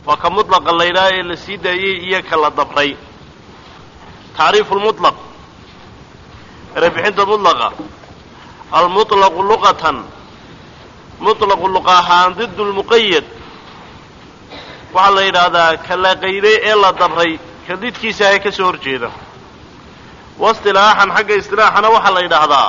waa ka mutlaqa laydhaha ee la sii daayey iyo ka la dabray tacriifu lmutlaq erebixinta mutlaqa almuطlaqu luqatan muطlaqu luqa ahaan did lmuqayad waxaa la yidhaahdaa ka la qayday ee la dabray ka didkiisa ahe ka soo hor jeeda waistilaaxan xagga istilaaxana waxaa la yidhaahdaa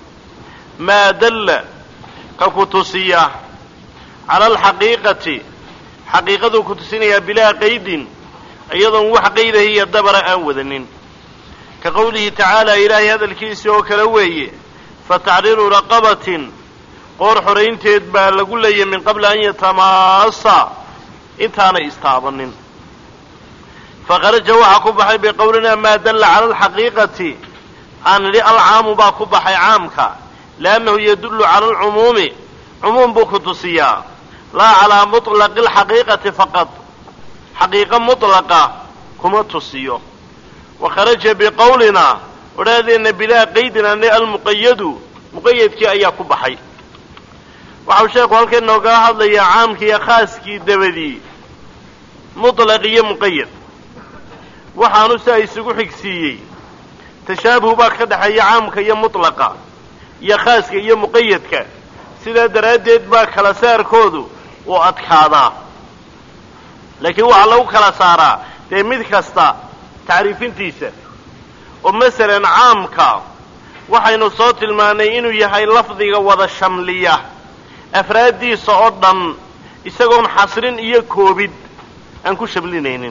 maa dalla ka ku tusiya cala alxaqiiqati xaqiiqaduu ku tusinayaa bilaa qaydin iyadoon wax qaydahiyo dabara aan wadanin ka qowlihi tacaala ilaahay hadalkiisii oo kale weeye fa taxriiru raqabatin qoor xoraynteed baa lagu leeyay min qabli an yatamaasa intaanay istaabanin fakharaja waxaa ku baxay biqowlinaa maa dalla cala alxaqiiqati aan nidhi alcaamu baa ku baxay caamka liannahu yadullu cala alcumuumi cumuum buu ku tusiyaa laa calaa muطlaqi alxaqiiqati faqad xaqiiqo mutlaqa kuma tusiyo wa kharaja biqowlinaa odhaadeenna bilaa qaydin ani almuqayadu muqayadkii ayaa ku baxay waxau sheekhu halkan noogala hadlayaa caamkii iyo khaaskii dabadii muطlaq iyo muqayad waxaanu siaa isugu xigsiiyey tashaabuh baa ka dhexeeya caamka iyo mutlaqa iyo khaaska iyo muqayadka sidaa daraaddeed baa kala saarkoodu uu adkaadaa laakiin waxaa lagu kala saaraa dee mid kasta tacriifintiisa oo masalan caamka waxaynu soo tilmaannay inuu yahay lafdiga wada shamliya afraaddiisa oo dhan isagoon xasrin iyo koobid aan ku shamlinaynin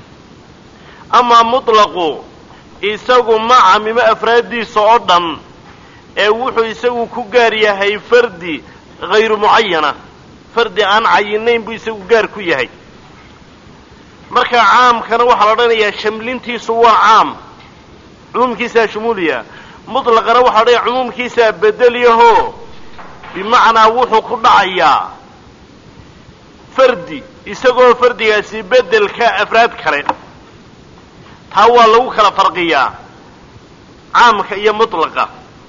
amaa mutlaqu isagu ma camimo afraaddiisa oo dhan ee wuxuu isagu ku gaar yahay fardi hayru mucayana fardi aan cayinayn buu isagu gaar ku yahay marka caamkana waxaa la odhanayaa shamlintiisu waa caam cumuumkiisaa shumuuliya mutlaqana waxaa odhanaya cumuumkiisaa bedelyaho bimacnaa wuxuu ku dhacayaa fardi isagoo fardigaasi bedelka afraad kale taa waa lagu kala farqiyaa caamka iyo mutlaqa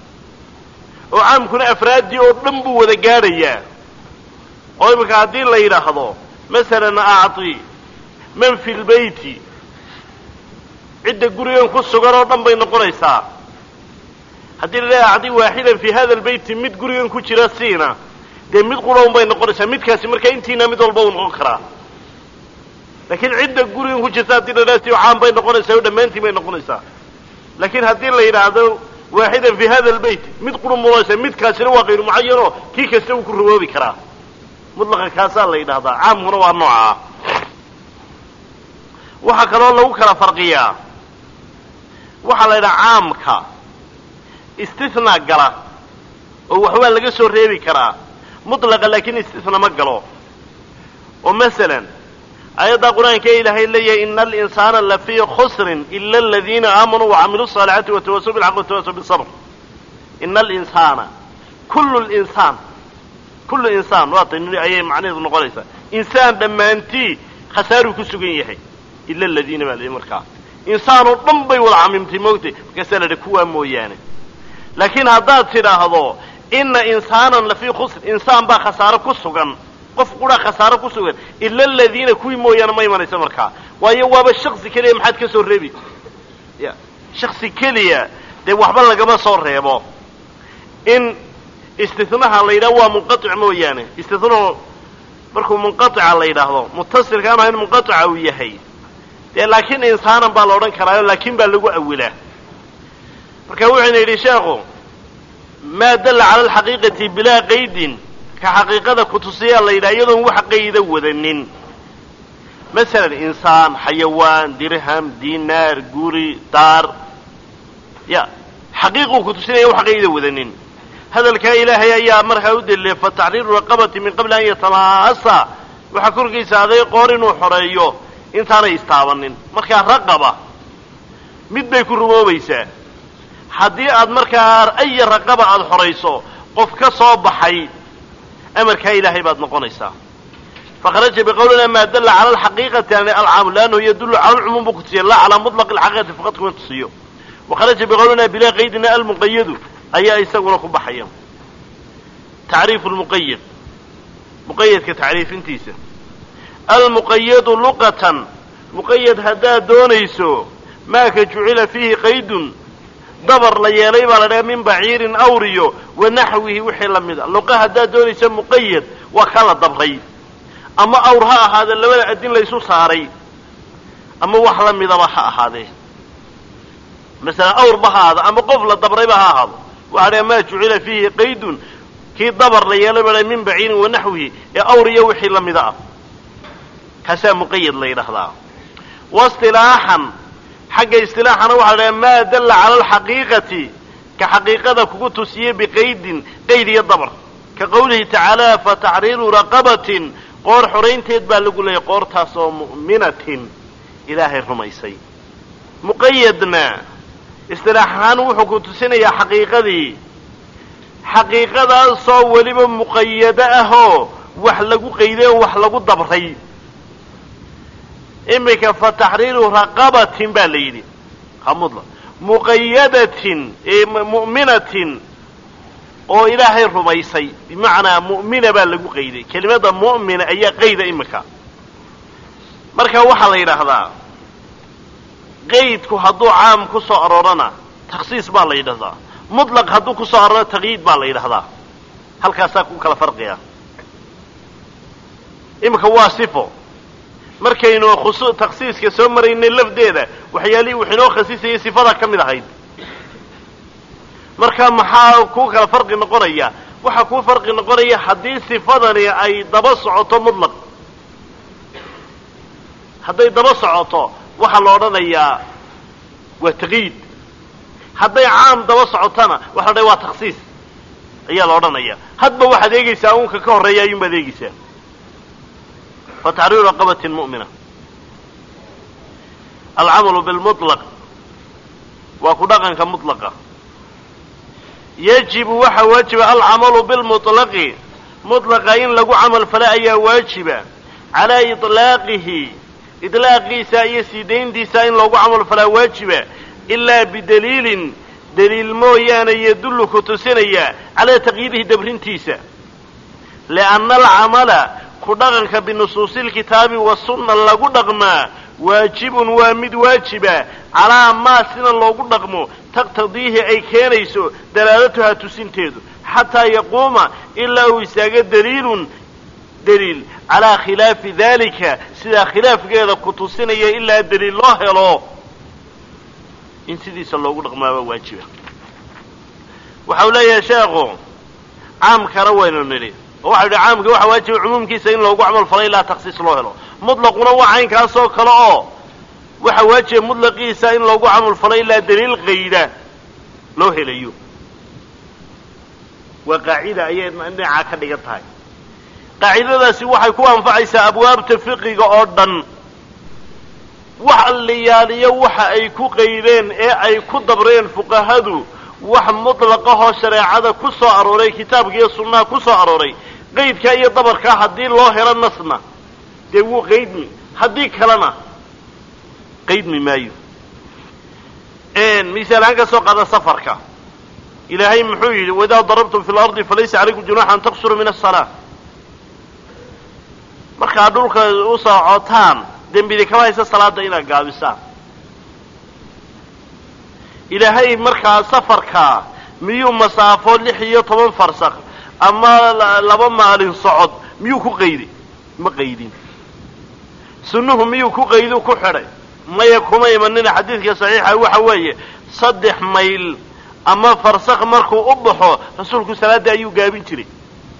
oo caamkuna afraaddii oo dhan buu wada gaadhayaa oo iminka haddii la yidhaahdo masalan acti man fi lbeyti cidda gurigan ku sugan oo dhan bay noqonaysaa haddii la dhaha acdi waaxidan fi hada albeyti mid gurigan ku jira siina dee mid qura un bay noqonaysaa midkaasi markaa intiina mid walba uu noqon karaa laakiin cidda gurigan ku jirta haddii la dhaha si caam bay noqonaysaa oo dhammaantiin bay noqonaysaa laakiin haddii la yidhaahdo waaxidan fi hada albeyt mid qura munoonaysaa midkaasina waa kayru mucayanoo kii kasta wuu ku rawoobi karaa mutlaqa kaasaa la yidhahdaa caamkuna waa noocaa waxaa kaloo lagu kala farqiyaa waxaa la yidhaha caamka istisnaa gala oo waxbaa laga soo reebi karaa mutlaqa laakiin istisna ma galo oo masalan aayaddaa qur-aanka ee ilaahay leeyahay ina alinsaana lafii khusrin ila aladiina aamanuu wacamiluu الصaalixaati watawasuu bilxaq watawasuu bisabr ina alinsaana kullu linsaan kullu insaan waa tan ayay macnaheedu noqonaysaa insaan dhammaantii khasaaruu ku sugan yahay ila aladiina baa layihi markaa insaan oo dhan bay wada camimtay moogtay markaasaa la idhi kuwaa mooyaane laakiin haddaad tidhaahdo ina insaanan lafii khusr insaan baa khasaaro ku sugan qof quraa khasaaro ku sugan ila aladiina kuwii mooyaane ma imanaysa markaa waayo waaba shaksi keliya maxaad ka soo reebi ya shaksi keliya dee waxba lagama soo reebo in istinaha la yidhaho waa munqatic mooyaane istinahu markuu munqatica la yidhaahdo mutasilka ama in munqatica uu yahay dee laakiin insaanan baa la odhan karaayo laakiin baa lagu awilaa marka wuxuyna yidhi sheekhu maa dalla cala alxaqiiqati bilaa qaydin ka xaqiiqada kutusiyaa la yidhaha iyadoon wax qayda wadanin masalan insaan xayawaan dirham dinaar guri daar ya xaqiiquu kutusinaya wax qayda wadanin hadalkaa ilaahay ayaa markaa u delilay fa taxriiru raqabati min qabli an yatamaasa waxaa korkiisa aday qoor inuu xoreeyo intaanay istaabanin markaa raqaba mid bay ku rumoobaysaa haddii aad markaa aya raqaba aada xorayso qof ka soo baxay amarkaa ilaahay baad noqonaysaa fakharaja biqowlina maa dalla cala alxaqiiqati an alcaamu liannahu yadullu cala alcumuum buu kutusiya laa calaa mutlaqi alxaqiiqati faqad kuma tusiyo wakharaja biqowlina bilaa qaydina almuqayadu ayaa isaguna ku baxaya tacriifu lmuqayad muqayadka tacriifintiisa almuqayadu luqatan muqayad haddaad doonayso maaka jucila fiihi qaydun dabar la yeelay baa la dhaha min baciirin awriyo wa naxwihi wixii la mid a luqa haddaad doonayso muqayad waa kaa la dabray ama awr ha ahaadee labada adin laysu saaray ama wax la midaba ha ahaadee masalan awrba ha ahaado ama qof la dabrayba ha ahaado waxaa dhaha maa jucila fiihi qaydun kii dabar la yeelay baa min baciirin wa naxwihi ee awr iyo wixii la mida ah kaasaa muqayad la yidhaahdaa waistilaaxan xagga istilaaxana waxaa la dhaha maa dalla cala alxaqiiqati ka xaqiiqada kugu tusiyey biqaydin qayd iyo dabar ka qowlihi tacaala fa taxriiru raqabatin qoor xoraynteed baa lagu leeyay qoortaas oo mu'minatin ilaahay rumaysay muqayadna istilaax ahaan wuxuu ku tusinayaa xaqiiqadii xaqiiqadaasoo weliba muqayado ahoo wax lagu qayday oo wax lagu dabray iminka fa taxriiru raqabatin baa la yidhi hamudla muqayadatin mu'minatin oo ilaahay rumaysay bimacnaa mu'mina baa lagu qayday kelimada mu'mina ayaa qayda iminka marka waxaa la yidhaahdaa qaydku hadduu caam ku soo aroorana takhsiis baa la yidhahdaa mutlaq hadduu ku soo aroorana taqyiid baa la yidhahdaa halkaasaa ku kala farqiya iminka waa sifo markaynu khusu takhsiiska soo maraynay lafdeeda waxyaalihii wax inoo khasisayay sifada ka mid ahayd marka maxaa kuu kala farqi noqonaya waxaa kuu farqi noqonaya haddii sifadani ay daba socoto mutlaq hadday daba socoto waxaa la odhanayaa waa taqyiid hadday caam daba socotona waxa la odhanaya waa takhsiis ayaa la odhanaya hadba waxaad eegaysaa unka ka horreeya ayuunbaad eegaysaa fa taxriiru raqabatin mu'mina alcamalu bilmutlaq waa ku dhaqanka mutlaqa yajibu waxaa waajiba alcamalu bilmutlaqi mutlaqa in lagu camal fala ayaa waajiba calaa iطlaaqihi idlaaqiisa iyo sii dayntiisa in loogu camal falaa waajiba ilaa bidaliilin daliil mooyaane yadullu ku tusinaya calaa taqyiidihi dabrintiisa lianna alcamala ku dhaqanka binusuusi lkitaabi wasunna lagu dhaqmaa waajibun waa mid waajiba calaa maa sina loogu dhaqmo taqtadiihi ay keenayso dalaalatuhaa tusinteedu xataa yaquuma ilaa uu istaago daliilun daliil calaa khilaafi dalika sidaa khilaafkeeda ku tusinaya ilaa daliil loo helo in sidiisa loogu dhaqmaaba waajiba waxau leeyahay sheekhu caamkana waynu nidhi oo waxau yidhi caamka waxaa waajiba cumuumkiisa in loogu camal falo ilaa taksiis loo helo mutlaquna waa caynkaasoo kale oo waxaa waajiba mutlaqiisa in loogu camal falo ilaa daliil qayda loo helayo waa qaacida ayay dhinacaa ka dhigan tahay qaacidadaasi waxay ku anfacaysaa abwaabta fiqiga oo dhan wax alliyaaliyo waxa ay ku qaydeen ee ay ku dabreen fuqahadu wax mutlaqahoo shareecada ku soo arooray kitaabka iyo sunnaha ku soo arooray qaydkaa iyo dabarkaa haddii loo helo nasna dee wuu qaydmi haddii kalena qaydmi maayo misaal ahaan ka soo qaada safarka ilaahay muxuu yidhi waidaa darabtum fi lardi falaysa calaykum junaxa an taqsuruu min asalaa markaad dhulka u socotaan dembidi kama haysa salaada inaad gaabisaan ilaahay markaa safarkaa miyuu masaafo lix iyo toban farsakh ama laba maalin socod miyuu ku qayday ma qaydin sunnuhu miyuu ku qaydu ku xidhay maya kuma imanina xadiidka saxiixa waxa weeye saddex mayl ama farsakh markuu u baxo rasuulku salaadda ayuu gaabin jiray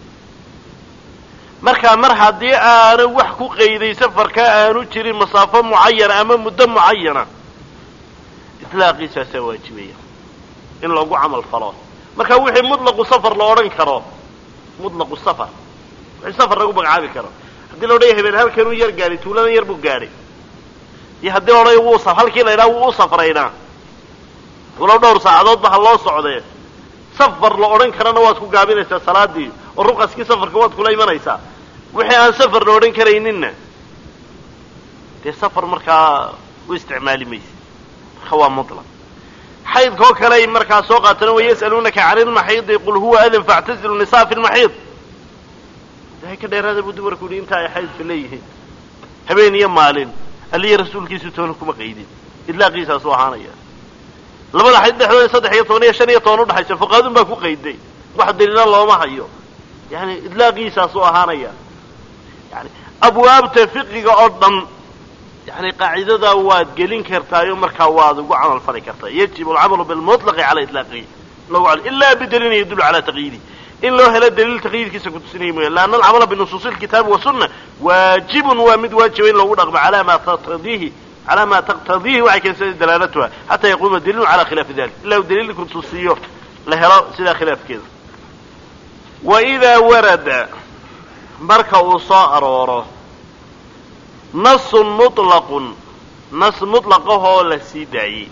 markaa mar haddii aanu wax ku qayday safarkaa aanu jirin masaafo mucayana ama muddo mucayana itlaaqiisaasaa waajibaya in loogu camal falo marka wixii mutlaqu safar la odhan karo mutlaqu safar wixii safar lagu magacaabi karo haddii la odhaya habeen halkanuu yar gaadhay tuuladan yar buu gaadhay iyo haddii la odhaya wuu halkii la ydhaha wuu u safraynaa walow dhowr saacadoodba ha loo socdee safar la odhan karana waad ku gaabinaysaa salaadii oo ruqaskii safarka waad kula imanaysaa wixii aan safar la odhan karayninna dee safar markaa u isticmaali maysa marka waa mutlaq xaydkoo kale ay markaa soo qaatana wa yas'aluunaka cani lmaxiidi qul huwa adan faactazilu nisaa fi lmaxiid ilahay ka dheeraada buu dumarku yihi inta ay xaydka leeyihiin habeen iyo maalin aliya rasuulkiisu toona kuma qaydin idlaaqiisaasuu ahaanaya labada xayd dhexdooda saddex iyo toban iyo shan iyo toban udhexaysa fuqaadun baa ku qayday wax daliila looma hayo yani idlaaqiisaasuu ahaanaya yani abwaabta fiqiga oo dhan yani qaacidadaa waad gelin kartaayo markaa waad ugu camal fali kartaa yajibu alcamalu bilmutlaqi cala itlaaqihi ila bidaliilin yadullu cala taqyiidi in loo helo daliil taqyiidkiisa kutusinaya mooya laanna alcamala binusuusi lkitaabi wasunna waajibun waa mid waajiba in loogu dhaqmo ala ma taqtadiihi calaa ma taqtadiihi waxay keensatay dalaalatuha xataa yaquuma daliilun cala khilaafi dalik ila uu daliil kutusiyo la helo sidaa khilaafkeeda wa idaa warada marka uu soo arooro nasun muطlaqun nas muطlaqahoo la sii daayey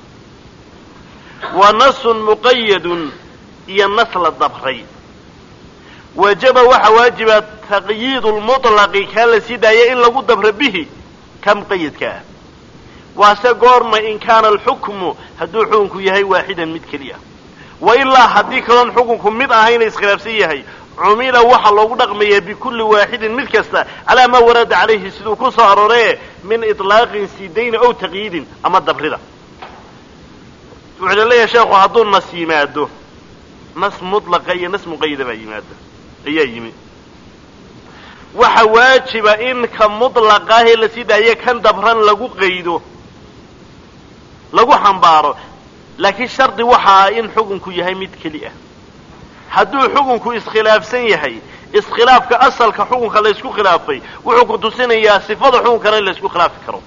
wa nasun muqayadun iyo nas la dabray wajaba waxaa waajiba taqyiid lmuطlaqi kaa la sii daaya in lagu dabro bihi ka muqayadka ah waase goorma in kaana alxukmu hadduu xukunku yahay waaxidan mid keliya wa ilaa haddii kaloon xukunku mid ahayna iskhilaafsan yahay cumila waxaa loogu dhaqmayaa bikulli waaxidin mid kasta calaa maa warada calayhi siduu ku soo arooree min iطlaaqin sidayni ow taqyiidin ama dabrida wuxuu la leeyahay sheekhu hadduu nas yimaado nas mutlaqa iyo nas muqayada baa yimaada ayaa yimi waxa waajiba in ka muطlaqaahee la sii daayo kan dabran lagu qaydo lagu xambaaro laakiin shardi waxa ah in xukunku yahay mid keli ah hadduu xukunku iskhilaafsan yahay iskhilaafka asalka xukunka la ysku khilaafay wuxuu ku tusinayaa sifada xukunkana in la ysku khilaafi karo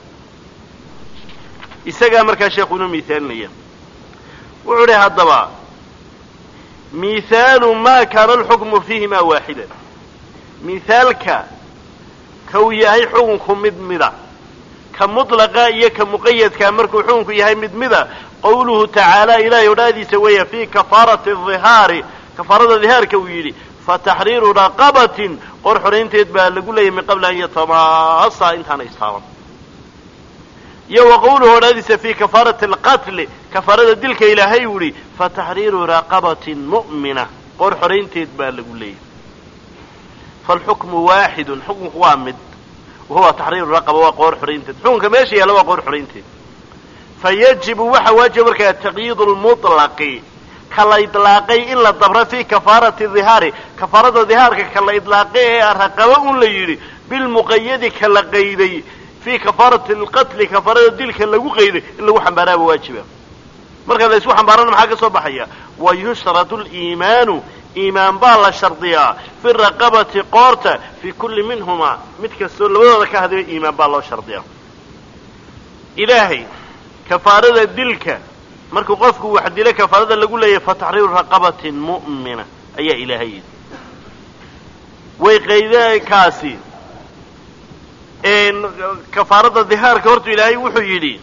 isagaa markaa sheekhu inoo miihaalinaya wuxuu idhi haddaba mihaalu ma kaana alxukmu fiihima waaxidan mihaalka ka uu yahay xukunku mid mida ka mutlaqa iyo ka muqayadka markuu xukunku yahay mid mida qawluhu tacaala ilahay odhaadiisa weeya fii kafaarati hihaari kafaarada dihaarka uu yidhi fataxriiru raqabatin qor xoraynteed baa lagu leeyahy min qabli an yatamaasa intaana istaaban iyo wa qawluhu odhaadiisa fii kafaarati alqatli kafaarada dilka ilaahay uu yihi fataxriiru raqabatin mu'mina qor xoraynteed baa lagu leeyahy falxukmu waaxidun xukunku waa mid wahuwa taxriiru raqaba waa qoor xoraynteed xukunka meesha yaalla waa qoor xoraynteed fayajibu waxa waajiba markaa taqyiidu lmuطlaqi ka la idlaaqay in la dabro fii kafaarati dihaari kafaarada dihaarka ka la idlaaqay ee raqaba un la yidhi bilmuqayadi ka la qayday fii kafaarati alqatli kafaarada dilka lagu qayday in lagu xambaaraaba waajiba marka la isku xambaarana maxaa ka soo baxaya wa yushratu liimaanu iimaan baa la shardiyaa fi raqabati qoorta fii kulli minhumaa mid kastoo labadooda ka hadlaya iimaan baa loo shardiyaa ilaahay kafaarada dilka markuu qofku wax dilo kafaarada lagu leeyahay fataxriiru raqabatin mu'mina ayaa ilaahay yidhi way qaydakaasi kafaarada dihaarka hortu ilaahay wuxuu yidhi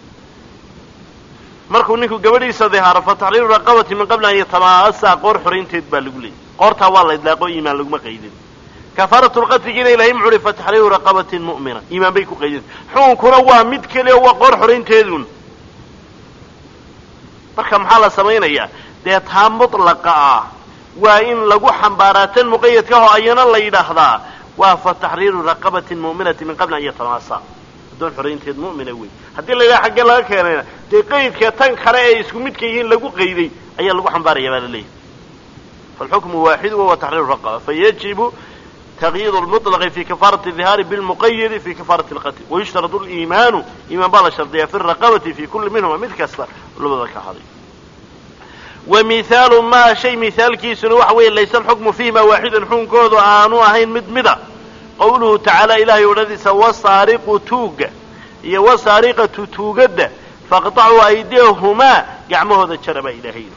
markuu ninku gabadhiisa dihaaro fataxriiru raqabati min qabli an yatamaasa qoor xoraynteed baa lagu leeyay qoortaa waa la idlaaqo iimaan laguma qaydin kafaaratu lqatligiina ilahay muxuu uhi fataxriiru raqabatin mu'mina iimaan bay ku qaydin xukunkuna waa mid keliya waa qoor xoraynteedun marka maxaa la samaynayaa dee taa mutlaqa ah waa in lagu xambaaraa tan muqayadka oo ayana la yidhaahdaa waa fa taxriiru raqabatin mu'minati min qabli an yatamaasa addoon xoraynteed mu'mina wey haddii la yidhaha xaggee laga keenayna dee qaydka tan kale ee isku midka yihiin lagu qayday ayaa lagu xambaaraya baa la leeyahy falxukmu waaxidu wahuwa taxriiru raqaba fayajibu تقييد المطلق في كفارة الظهار بالمقيد في كفارة القتل ويشترط الإيمان إيمان بالا شرطية في الرقبة في كل منهما مثل كسر لبدا كحضي ومثال ما شيء مثال كيس وحوي ليس الحكم فيما واحدا حكم كودو آنو أهين مدمدا قوله تعالى إلهي ولديس والسارق توق يا والسارقة توقد فاقطعوا أيديهما يعمه ذا الشرب إلهي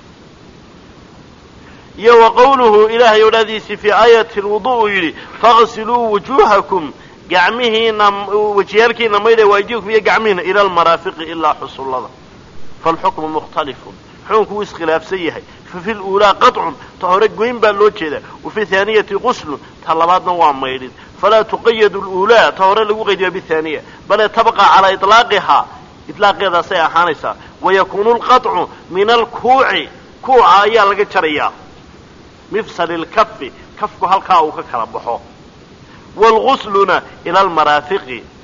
iyo wa qawluhu ilaahay odhaadiisii fii aayati lwudu uu yidhi faqsiluu wujuuhakum gacmihiina wejiyaalkiina maydha waajibakum iyo gacmihiina ila almaraafiqi ilaa xusullada faalxukmu mukhtalifun xukunku wuu iskhilaafsan yahay fa fi luulaa qaطcun ta hore goyn baa loo jeedaa wa fi haaniyati quslun ta labaadna waa maydhin falaa tuqayadu luulaa ta hore lagu qaydiya bihaaniya bale tabqa calaa iطlaaqihaa iطlaaqeedaasay ahaanaysaa wayakuunu lqaطcu min alkuuci kuuca ayaa laga jarayaa mifsal lkafi kafku halkaa uu ka kala baxo waalgusluna ila almaraafiqi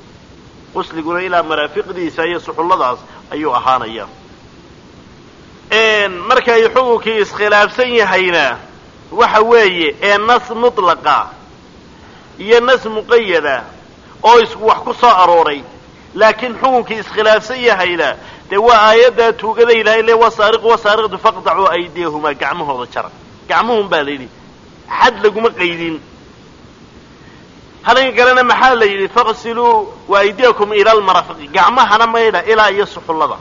qusliguna ilaa maraafiqdiisa iyo suxulladaas ayuu ahaanaya markay xukunkii iskhilaafsan yahayna waxa weeye ee nas mutlaqa iyo nas muqayada oo isku wax ku soo arooray laakiin xukunkii iskhilaafsan yahayna dee waa aayaddaa tuugada ilahay le wasaariqu wasaariqdu faqdacuu aydiyahumaa gacmahooda jara gacmuhun baa la yidhi xad laguma qaydin hadan kalena maxaa la yidhi faqsiluu waaydiyakum ila almarafiqi gacmahana maydha ilaa iyo suxullada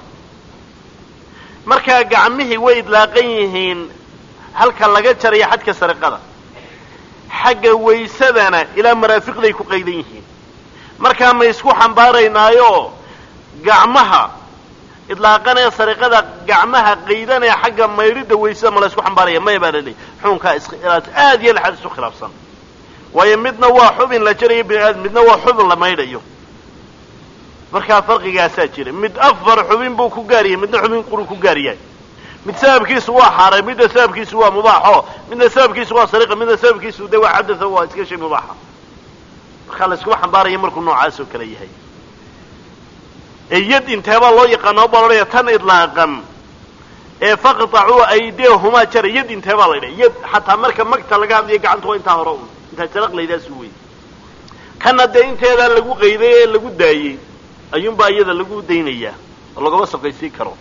markaa gacmihii way idlaaqan yihiin halka laga jarayo xadka sariqada xagga waysadana ilaa maraafiqday ku qaydan yihiin markaa ma isku xambaaraynaayo gacmaha idlaaqanee sariqada gacmaha qaydanee xagga maydhidda waysada ma la isku xambaaraya maya baa la leeyay xukunkaa iskhilaaf aad iyo laxaad isu khilaafsan waayo midna waa xubin la jarayo bini aadam midna waa xubin la maydhayo markaa farqigaasaa jira mid afar xubin buu ku gaar yahay midna xubin quruu ku gaar yahay mid sababkiisu waa xaaray midna sababkiisu waa mubaaxo midna sababkiisu waa sariqa midna sababkiisu de waa cadatha waa iska shay mubaaxa markaa la iskuma xambaaraya markuu noocaas oo kale yahay ee yad inteebaa loo yaqaana baa loodhaya tan idlaaqan ee faqtacuu aydiyahumaa jara yad inteebaa la ydhaha yad xataa marka magta laga hadlayo gacanta waa intaa hore un intaa jaraq laydaasu wey kana dee inteedaa lagu qayday ee lagu daayey ayuunbaa iyada lagu daynayaa oo lagama soqaysiin karo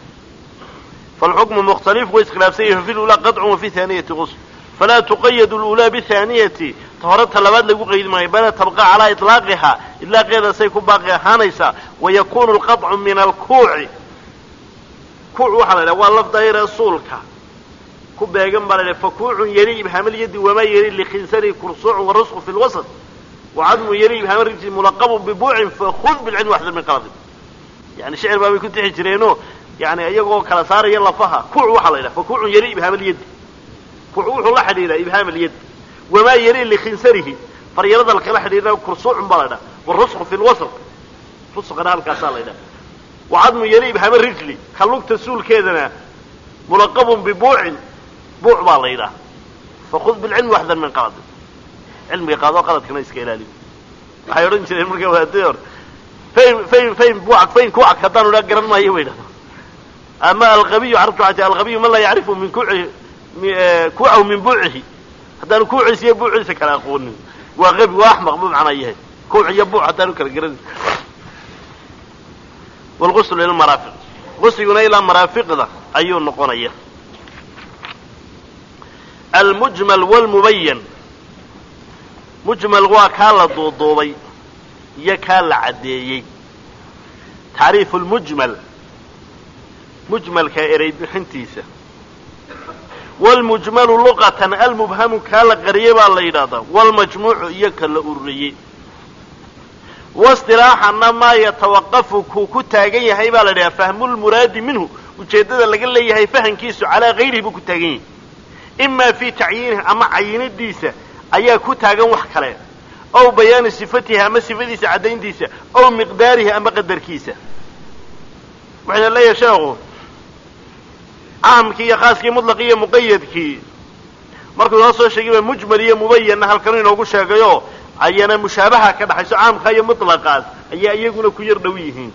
falxukmu mukhtalif way iskhilaafsan yahi fi lulaa qadcun wafi haaniyati qusl falaa tuqayadu lulaa bihaaniyati ta hore ta labaad lagu qaydi maayo bala tabqa calaa iطlaaqihaa idlaaqeedasay ku baaqi ahaanaysaa wayakunu lqaطcu min alkuuci kuuc waxaa la idhaha waa lafdayre suulka ku beegan baa la idhaha fakuucun yali ibhaamaliyadi wamaa yali likhinsani kursuucun warusqu fi lwasط wacadmu yali ibhaama rijli mulaqabun bibuucin fakud bilcilmi waxdar min qaladin yani shicir baabay ku tixi jireenoo yani iyagoo kala saaraya lafaha kuuc waxaa la yidhaha fakuucun yali ibhaamaliyadi kuuc wuxuu la xidhiidhaa ibhaamaliyad wamaa yali likhinsarihi faryarada lakala xidhiidha kursuucun baa la ydhaha warusqu fi lwasط rusqana halkaasaa la ydhaha wacadmu yali ibhaama rijli ka lugta suulkeedana mulaqabun bibuucin buuc baa la yidhaha fakud bilcilmi waxdar min qaladin cilmiga qaado qaladkana iska ilaaliyo waxay odhan jireen marka waadii hor fayn fayn fayn buucak fayn kuucak haddaan odhaa garan maayo bay dhahda ama alqabiyu carabtu waxay tii alqabiyu man laa yacrifu min kuuci kuucahu min buucihi haddaanu kuuciisa iyo buuciisa kala aqoonin waa qabi waa axmaq buu macnaa yahay kuuc iyo buuc haddaanu kala garanin wlguslu ila maraafiq gusliguna ilaa maraafiqda ayuu noqonaya almujmal wlmubayan mujmal waa kaa la duuduubay iyo kaa la caddeeyey tacriifu lmujmal mujmalka erey bixintiisa wlmujmalu luqatan almubhamu kaa la qariyey baa la yidhahdaa wlmajmuucu iyo ka la ururiyey waistilaaxana maa yatawaqafu kuu ku taagan yahay baa la yidhaha fahmulmuraadi minhu ujeeddada laga leeyahay fahamkiisu calaa gayrihi buu ku taagan yahay imaa fii tacyiinihi ama cayinidiisa ayaa ku taagan wax kale ow bayaani sifatihi ama sifadiisa caddayntiisa ow miqdaarihi ama qadarkiisa waxayna leeyahay sheekhu caamkii iyo khaaskii mutlaqii iyo muqayadkii markuu inoo soo sheegayba mujmal iyo mubayanna halkanu inoogu sheegayo ayana mushaabaha ka dhaxayso caamka iyo mutlaqaas ayaa iyaguna ku yar dhow yihiin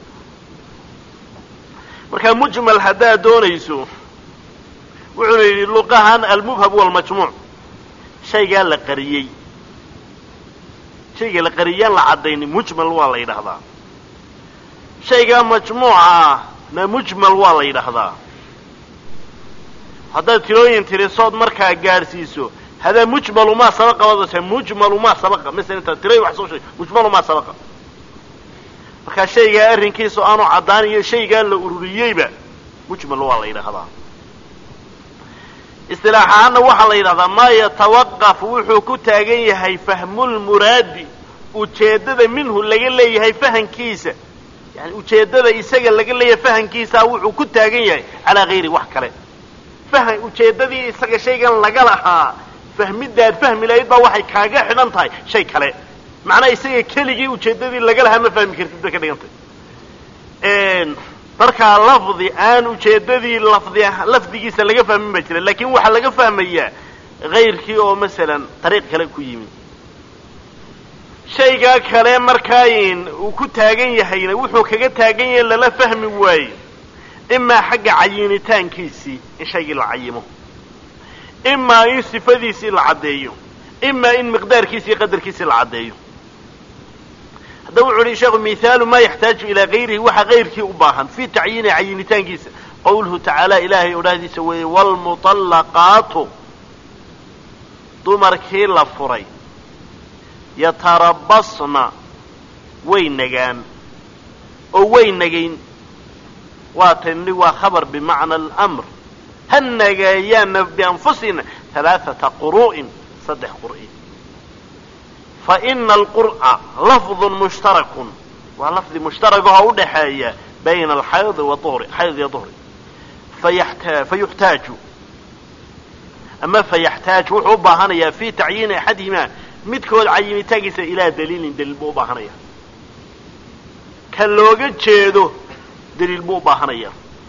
marka mujmal haddaad doonayso wuxuuna yidhi luqahan almubham walmajmuuc shaygaa la qariyey shayga la qariyaan la caddaynin mujmal waa la yidhaahdaa shaygaa majmuuca ah na mujmal waa la yidhaahdaa haddaad tirooyin tirisood markaa gaadhsiiso hadaa mujmalu maa sabaqa wadase mujmalu maa sabaqa masala intaa tiray wax soo sheeg mujmalu maa sabaqa markaa shaygaa arrinkiisa aanu caddaan iyo shaygaa la ururiyeyba mujmal waa la yidhaahdaa istilaax ahaanna waxaa la yidhahdaa maa yatawaqaf wuxuu ku taagan yahay fahmulmuraadi ujeeddada minhu laga leeyahay fahankiisa yani ujeeddada isaga laga leeyahay fahankiisaa wuxuu ku taagan yahay calaa gayri wax kale fahan ujeeddadii isaga shaygan laga lahaa fahmidaad fahmi lahayd baa waxay kaaga xidhan tahay shay kale macnaa isaga keligii ujeeddadii laga lahaa ma fahmi kartid bay ka dhigantay markaa lafdi aan ujeeddadii lafdi lafdigiisa laga fahmin baa jira laakiin waxaa laga fahmayaa kayrkii oo masalan dariiq kale ku yimi shaygaa kale markaayin uu ku taagan yahayna wuxuu kaga taagan yahay lala fahmi waayo imaa xagga cayinitaankiisii in shaygii la cayimo imaa in sifadiisii la caddeeyo imaa in miqdaarkiisi iyo qadarkiisii la caddeeyo haddaba wuxu uhi sheekhu mihaalu maa yaxtaaju ilaa gayrihi waxa gayrkii u baahan fii tacyiini cayinitaankiisa qawluhu tacaala ilaahay odhaahdiisa weeye waalmuطallaqaatu dumarkii la furay yatarabasna way nagaan oo way nagayn waa tani waa khabar bimacna alamr ha nagayaana bianfusina halaaثata quru'in saddex qur'i faina alqur'a lafdu mushtarakun waa lafdi mushtaragahoo udhaxeeya bayna alxaydi wa uhri xayd iyo duhri fayata fayuxtaaju ama fayaxtaaj wuxuu u baahanayaa fi tacyiini axadihimaa midkood cayinitaankiisa ilaa daliilin daliil buu u baahanaya ka looga jeedo daliil buu u baahanaya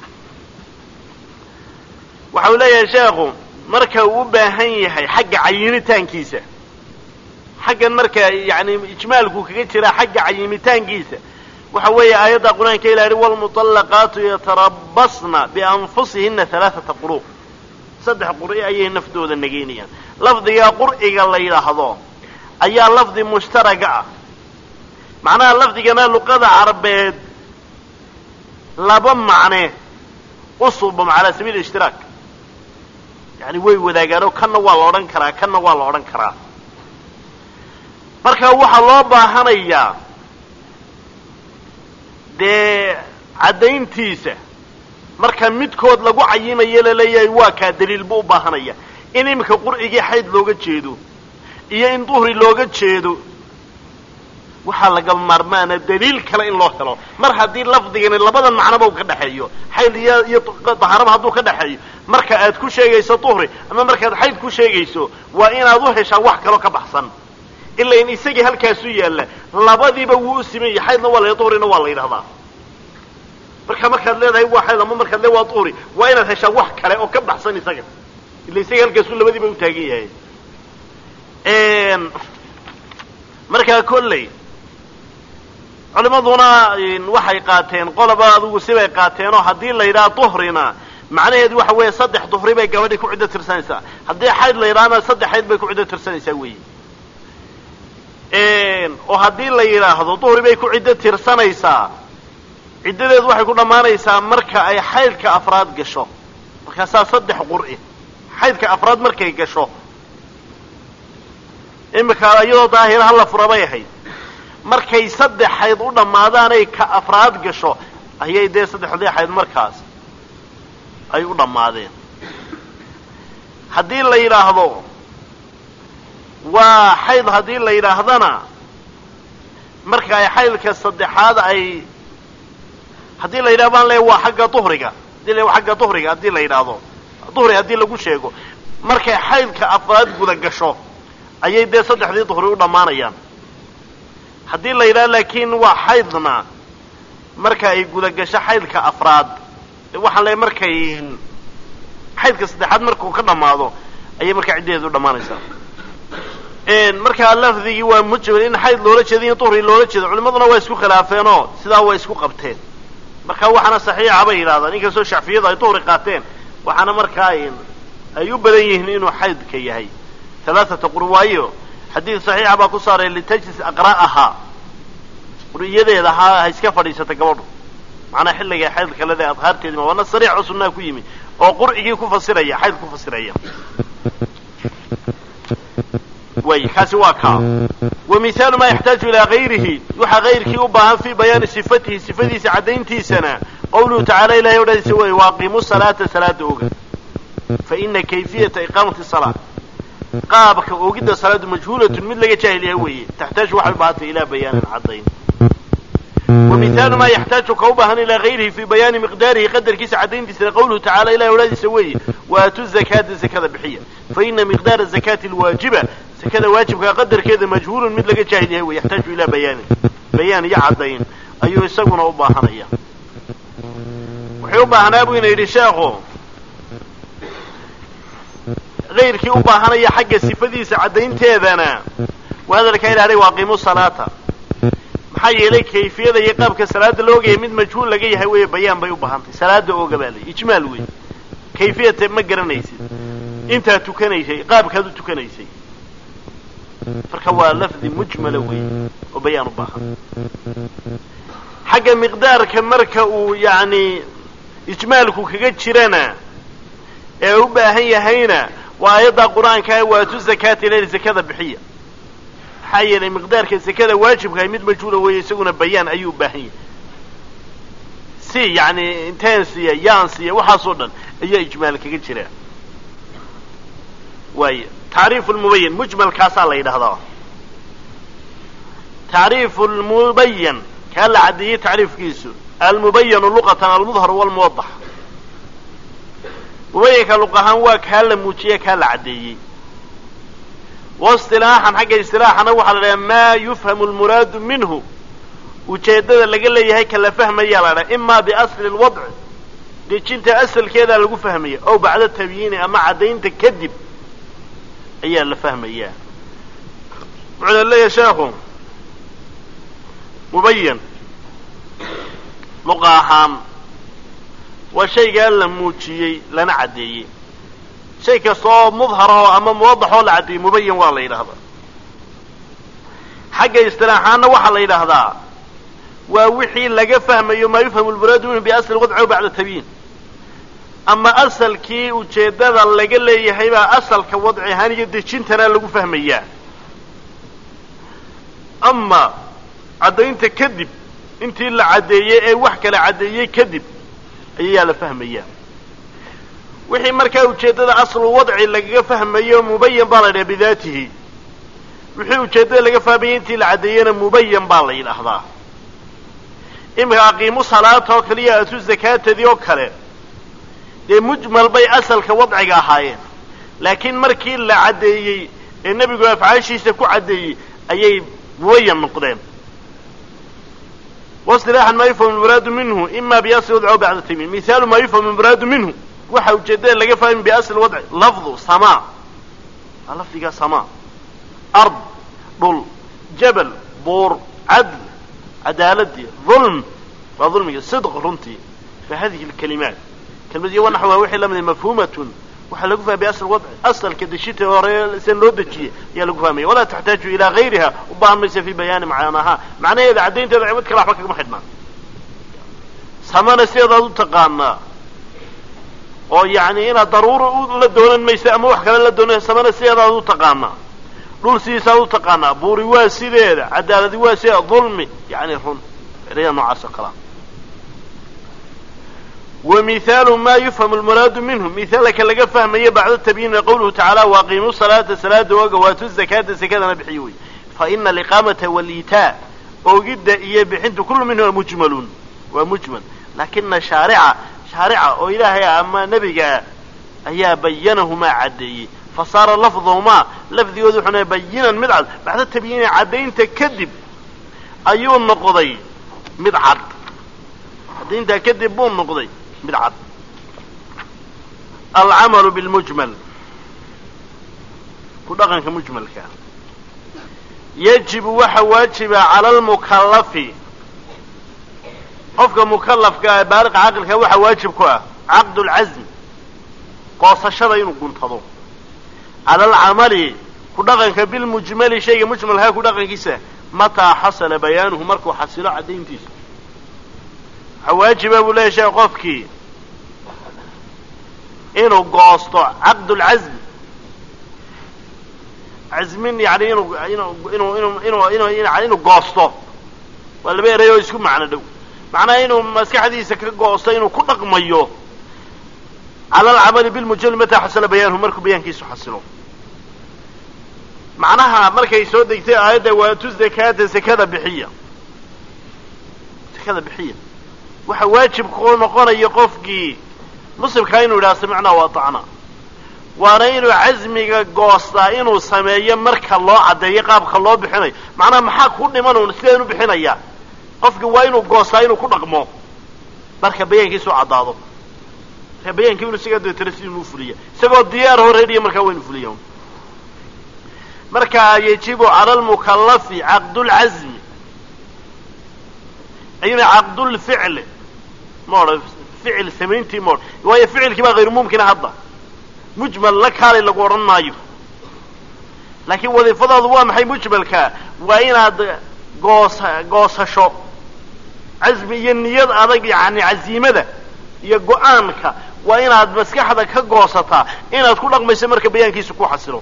waxa uu leeyahay sheekhu marka uu u baahan yahay xagga cayinitaankiisa xaggan marka yani ijmaalku kaga jiraa xagga cayimitaankiisa waxa weeye aayadda qur-aanka ilahi walmuطallaqaatu yatarabasna bianfusihina halaaثata quru saddex qur'i ayay naftooda nageynayaan lafdiga qur'iga la yidhaahdo ayaa lafdi mushtaraga ah macnaha lafdigana luqada carabeed laba macne u suubamo calaa sabiil ishtiraak yani way wadaagaan oo kanna waa la odhan karaa kanna waa la odhan karaa marka waxaa loo baahanayaa dee caddayntiisa marka midkood lagu cayimayo laleeyahay waa kaa daliil buu u baahanaya in iminka qur'igii xayd looga jeedo iyo in duhri looga jeedo waxaa laga maarmaana daliil kale in loo helo mar haddii lafdigani labadan macnoba u ka dhexeeyo xayd iyo iyo dahaaraba hadduu ka dhexeeyo marka aad ku sheegayso duhri ama markaad xayd ku sheegayso waa inaad u heshaa wax kaloo ka baxsan ila in isagii halkaasu yaalla labadiiba wuu u siman yahay xaydna waa la duhrina waa la yidhahdaa marka markaad leedahay waa xayd ama markaad le waa duhri waa inaad heshaa wax kale oo ka baxsan isaga ila isaga halkaasu labadiiba u taagan yahay markaa kolley culimaduna waxay qaateen qoloba adugu sibay qaateenoo haddii la yidhaha duhrina macnaheedu waxa weeye saddex duhri bay gabadhii ku ciddo tirsanaysaa haddii xayd la yidhahana saddex xayd bay ku ciddo tirsanaysaa weyi oo haddii la yidhaahdo duhri bay ku ciddo tirsanaysaa ciddadeedu waxay ku dhammaanaysaa marka ay xaydka afraad gasho markaasaa saddex qur'i xaydka afraad markay gasho imika iyadoo daahira hala fura bay ahayd markay saddex xayd u dhammaadaanay ka afraad gasho ayay dee saddexdii xayd markaas ay u dhammaadeen haddii la yidhaahdo waa xayd haddii la yidhaahdana marka ay xaydka saddexaad ay haddii la yidhahdo baan le waa xagga duhriga hadii la xagga duhriga haddii la yidhaahdo duhri haddii lagu sheego markay xaydka afraad guda gasho ayay dee saddexdii duhri u dhammaanayaan haddii la yidhahdo laakiin waa xaydna marka ay guda gasho xaydka afraad waxaan le markay xaydka saddexaad markuu ka dhammaado ayay markaa ciddaheedu u dhammaanaysaa markaa lafdigii waa mujmal in xayd loola jeedo in duhri loola jeedo culimaduna waa isku khilaafeenoo sidaa waa isku qabteen marka waxaana saxiixa bay yidhahdaan inkastoo shacfiyadu ay duhri qaateen waxaana markaa ay u badan yihiin inuu xaydka yahay alaaata qur waayo xadiid saxiixa baa ku saaray litajlis aqra'ahaa quriyadeeda ha ha iska fadhiisata gabadhu macnaa xilliga xaydka lede adhaarteedi ma waana sariix oo sunnaa ku yimi oo qur'igii ku fasiraya xayd ku fasiraya way kaasi waa kaa wa mihaalu maa yaxtaaju ilaa gayrihi waxaa gayrkii u baahan fii bayaani sifatihi sifadiisa caddayntiisana qawluhu tacala ilahay odhadiisa wey waaqimu salaata salaada oga fa ina kayfiyata iqaamati salaa qaabka oogidda salaadu majhuulatun mid laga jaahil yahay weeye taxtaaju waxay u baahantay ilaa bayaanin caddayn wa mihaalu maa yaxtaaju ka u baahan ilaa gayrihi fii bayaani miqdaarihi qadarkiisa caddayntiisana qawluhu tacala ilahay odhadiisa weeye waatu zakaata zakada bixiya fa ina miqdaara zakaati alwaajiba zakada waajibkaa qadarkeeda majhuulun mid laga jaahil yahay wey yaxtaaju ilaa bayaanin bayaan iyo caddayn ayuu isaguna u baahanaya wuxuu u baahnaa buu ina yidhi sheekhu gayrkii u baahanaya xagga sifadiisa caddaynteedana wahadalkaa ilaahay waaqiimu salaata maxaa yeelay kayfiyada iyo qaabka salaada la ogaya mid majhuul laga yahay weeye bayaan bay u baahantay salaada ooga baa lay ijmaal wey kayfiyata ma garanaysid intaad tukanaysay qaabkaad u tukanaysay marka waa lafdi mujmala wey oo bayaan u baahan xagga miqdaarka marka uu yacni ijmaalku kaga jirana ee u baahan yahayna waa aayadda qur-aankaa waatu zakaata ilal zakada bixiya maxaa yeelay miqdaarka zakada waajibkahay mid majhuula weeye isaguna bayaan ayuu u baahan yahay si yacni inteen siiya yaan siiya waxaasoo dhan ayaa ijmaal kaga jira waaya tacriifu lmubayan mujmalkaasaa la yidhahdaa tacriifu lmubayan kaa la caddeeyey tacriifkiisu almubayanu luqatan almudhar walmuwadax mubayanka luq ahaan waa kaa la muujiye kaa la caddeeyey waistilaaxan xagga istilaaxana waxaa la dhaha maa yufhamu lmuraadu minhu ujeeddada laga leeyahay ka la fahmayaa la dhaha imaa biasli lwadci dejinta asalkeedaa lagu fahmaya ow bacda tabyiini ama caddaynta kadib ayaa la fahmayaa wuxuuna leeyahay sheekhu mubayan luqa ahaan waa shaygaa la muujiyey lana caddeeyey shay kasta oo mudharahoo ama muwadaxoo la caddeeyey mubayan waa la yidhahdaa xagga istilaaxaanna waxaa la yidhaahdaa waa wixii laga fahmayo maa yufhamu lmuraadu minhu biasli wadci ow bacda tabyiin ama asalkii ujeeddada laga leeyahay baa asalka wadci ahaan iyo dejintana lagu fahmayaa ama caddaynta kadib intii la caddeeyey ee wax kala caddeeyey kadib ayayaa la fahmayaa wixii markaa ujeeddada aslu wadci lagaga fahmayo mubayan baa la yidhaha bidaatihi wixii ujeeddada laga fahmayay intii la caddeeyena mubayan baa la yidhaahdaa iminka aqiimu salaata oo kale iyo atu zakaatadii oo kale dee mujmal bay asalka wadciga ahaayeen laakiin markii la caddeeyey ee nebigu afcaashiisa ku caddeeyey ayay mubayan noqdeen wasilaaxan maa yufhamu lmuraadu minhu ima biasli wadci o bacda tamiin mihaalu maa yufhamu lmuraadu minhu waxa ujeeddada laga fahmi biasli wadci lafdu samaa waa lafdigaa samaa ard dhul jabal buur cadl cadaaladii dulm waa dulmiga sidq runtii fa hadihi lkalimaat kelmadiyo wa naxwaha wixii lamida mafhuumatun waxaa lagu fahmaya asl wadci asalka deshita hore sida loo dejiyey ayaa lagu fahmaya walaa taxtaaju ilaa gayriha u baahan maysa fi bayaani macnaha macnaheeda caddaynteeda cimad kale waxba kagama xidhnaa samana sideedaad u taqaanaa oo yacni inaad daruura la doonan maysa ama wax kale la doonan samana sideedaad u taqaanaa dhul sidiisaad u taqaanaa buuri waa sideeda cadaaladi waa sideeda dulmi yani run eraya noocaas oo kalea wa mihaalu ma yufhamu lmuraadu minhu mihaalka laga fahmayo bacda tabyiini qawluhu tacaala waaqiimu salaata salaada oga waatu zakaata zakadana bixiyo wey fa ina aliqaamata waliitaa oogidda iyo bixintu kullu minhuma mujmalun waa mujmal laakina shaarica shaarica oo ilaahay ama nebigaa ayaa bayanahumaa caddeeyey fasaara lafduhumaa lafdigoodu wuxuu bayinan mid cad bacda tabyiini caddaynta kadib ayuu noqday mid cad caddayntaa kadib buu noqday mid cad alcamalu bilmujmal ku dhaqanka mujmalka yajibu waxa waajiba cala almukallafi qofka mukallafka ee baaliqa caqilka waxaa waajib ku ah caqdu lcasm goosashada inuu guntado cala alcamali ku dhaqanka bilmujmali shayga mujmalkaa ku dhaqankiisa mataa xasala bayaanuhu markuu xasilo caddayntiisa waxaa waajiba buu leeyahy sheekh qofkii inuu goosto caqdulcasm casmin yani inuu inuu inuu inuu inuu inuu inuu goosto waa laba eray oo isku macno dhow macnaha inuu maskaxdiisa ka goosto inuu ku dhaqmayo cala alcamali bilmujmali mataa xasala bayaanuhu markuu bayaankiisu xasilo macnaha markay soo degtay aayadda waatu zakaata zakada bixiya zakada bixiya waxa waajib ku noqonaya qofkii muslimkaa inuu yidhaha samicnaa wa atacnaa waana inuu casmiga goostaa inuu sameeyo marka loo caddeeyo qaabka loo bixinayo macnaha maxaa ku dhiman sideen u bixinayaa qofki waa inuu goostaa inuu ku dhaqmo marka bayaankiisu caddaado marka bayaankii inu isaga deetana sidii inuu fuliya isagoo diyaar horeedhiya markaa waa inu fuliya markaa yajibu cala almukallafi caqdulcasmi ayna caqdulficli ma odhan ficil samayntii ma odhan waayo ficilkii baa hayru mumkina hadda mujmal la kaalay lagu odhan maayo laakiin wadiifadaadu waa maxay mujmalka waa inaad goosa goosasho casmi iyo niyad adag yani caziimada iyo go-aanka waa inaad maskaxda ka goosataa inaad ku dhaqmayso marka bayaankiisu ku xasilo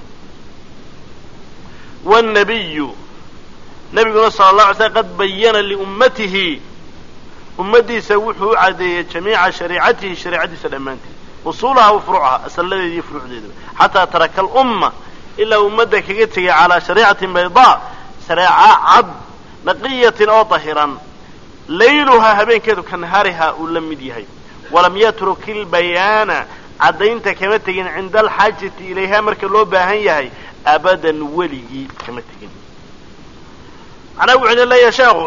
wاnabiyu nabiguna sala la alay slam qad bayana liummatihi ummadiisa wuxuu u cadeeyey jamiica shariicatihi shareicadiisa dhammaanteed usuulaha wa furuucaha asalladeeda iyo furuucdeedaba xataa taraka alumma ilaa ummadda kaga tegay calaa shariicatin baydaa shareeca cad naqiyatin oo dahiran layluhaa habeenkeedu ka nahaarihaa uu la mid yahay walam yatruk ilbayaana caddaynta kama tegin cinda alxaajati ilayha marka loo baahan yahay abadan weligii kama tegin macnaa wuxuu ina leeyahay sheekhu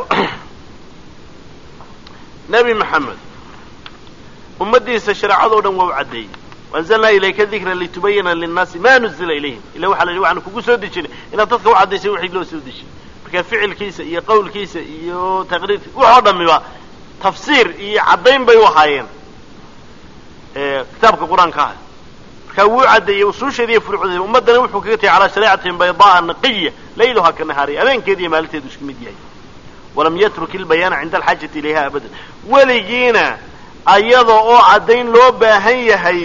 nebi maxamed ummaddiisa shareecadoo dhan waa u caddeeyey waanzalnaa ilayka dikra litubayina linnaasi ma nuzila ilayhim ila waxa la yidhi waxaanu kugu soo dejinay inaad dadka u caddaysay wixii loo soo dejiyey marka ficilkiisa iyo qawlkiisa iyo taqriirkiisa waxoo dhamiba tafsiir iyo caddayn bay u ahaayeen kitaabka qur-aanka ah markaa wuu caddeeyey usuusheeda iyo furuucdeeda ummaddana wuxuu kaga tegay calaa shariicatin baydaaa naqiya layluhaa ka nahaariya habeenkeeda iyo maalinteedu isku mid yahay walam yatruk ilbayaana cinda alxaajati ilayha abadan weligiina ayada oo caddayn loo baahan yahay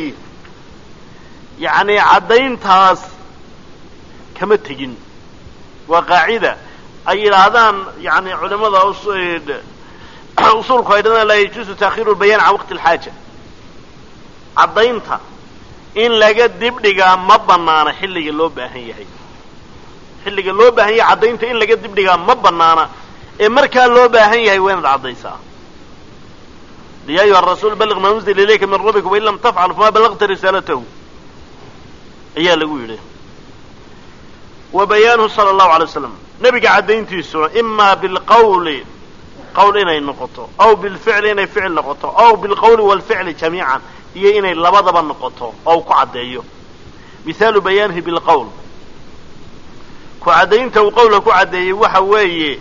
yacni caddayntaas kama tegin waa qaacida ay yidhaahdaan yani culamada usuulku ay dhadaan laa yajuusu taakhiru lbayaan can waqti alxaaja caddaynta in laga dibdhigaa ma banaana xilliga loo baahan yahay xilliga loo baahan yahay caddaynta in laga dibdhigaa ma banaana ee markaa loo baahan yahay waa inaad caddaysaa ya ayuha rasuul balliq maa unzila ilayka min rabbika wain lam tafcal famaa ballaqta risaalatahu ayaa lagu yidhi wa bayaanuhu sala allahu alay waslam nebiga caddayntiisuna imaa bilqawli qawl inay noqoto aw bilficli inay ficil noqoto aw bilqawli waalficli jamiican iyo inay labadaba noqoto oo ku caddeeyo mihaalu bayaanihi bilqawl ku caddaynta uu qawla ku caddeeyey waxa weeye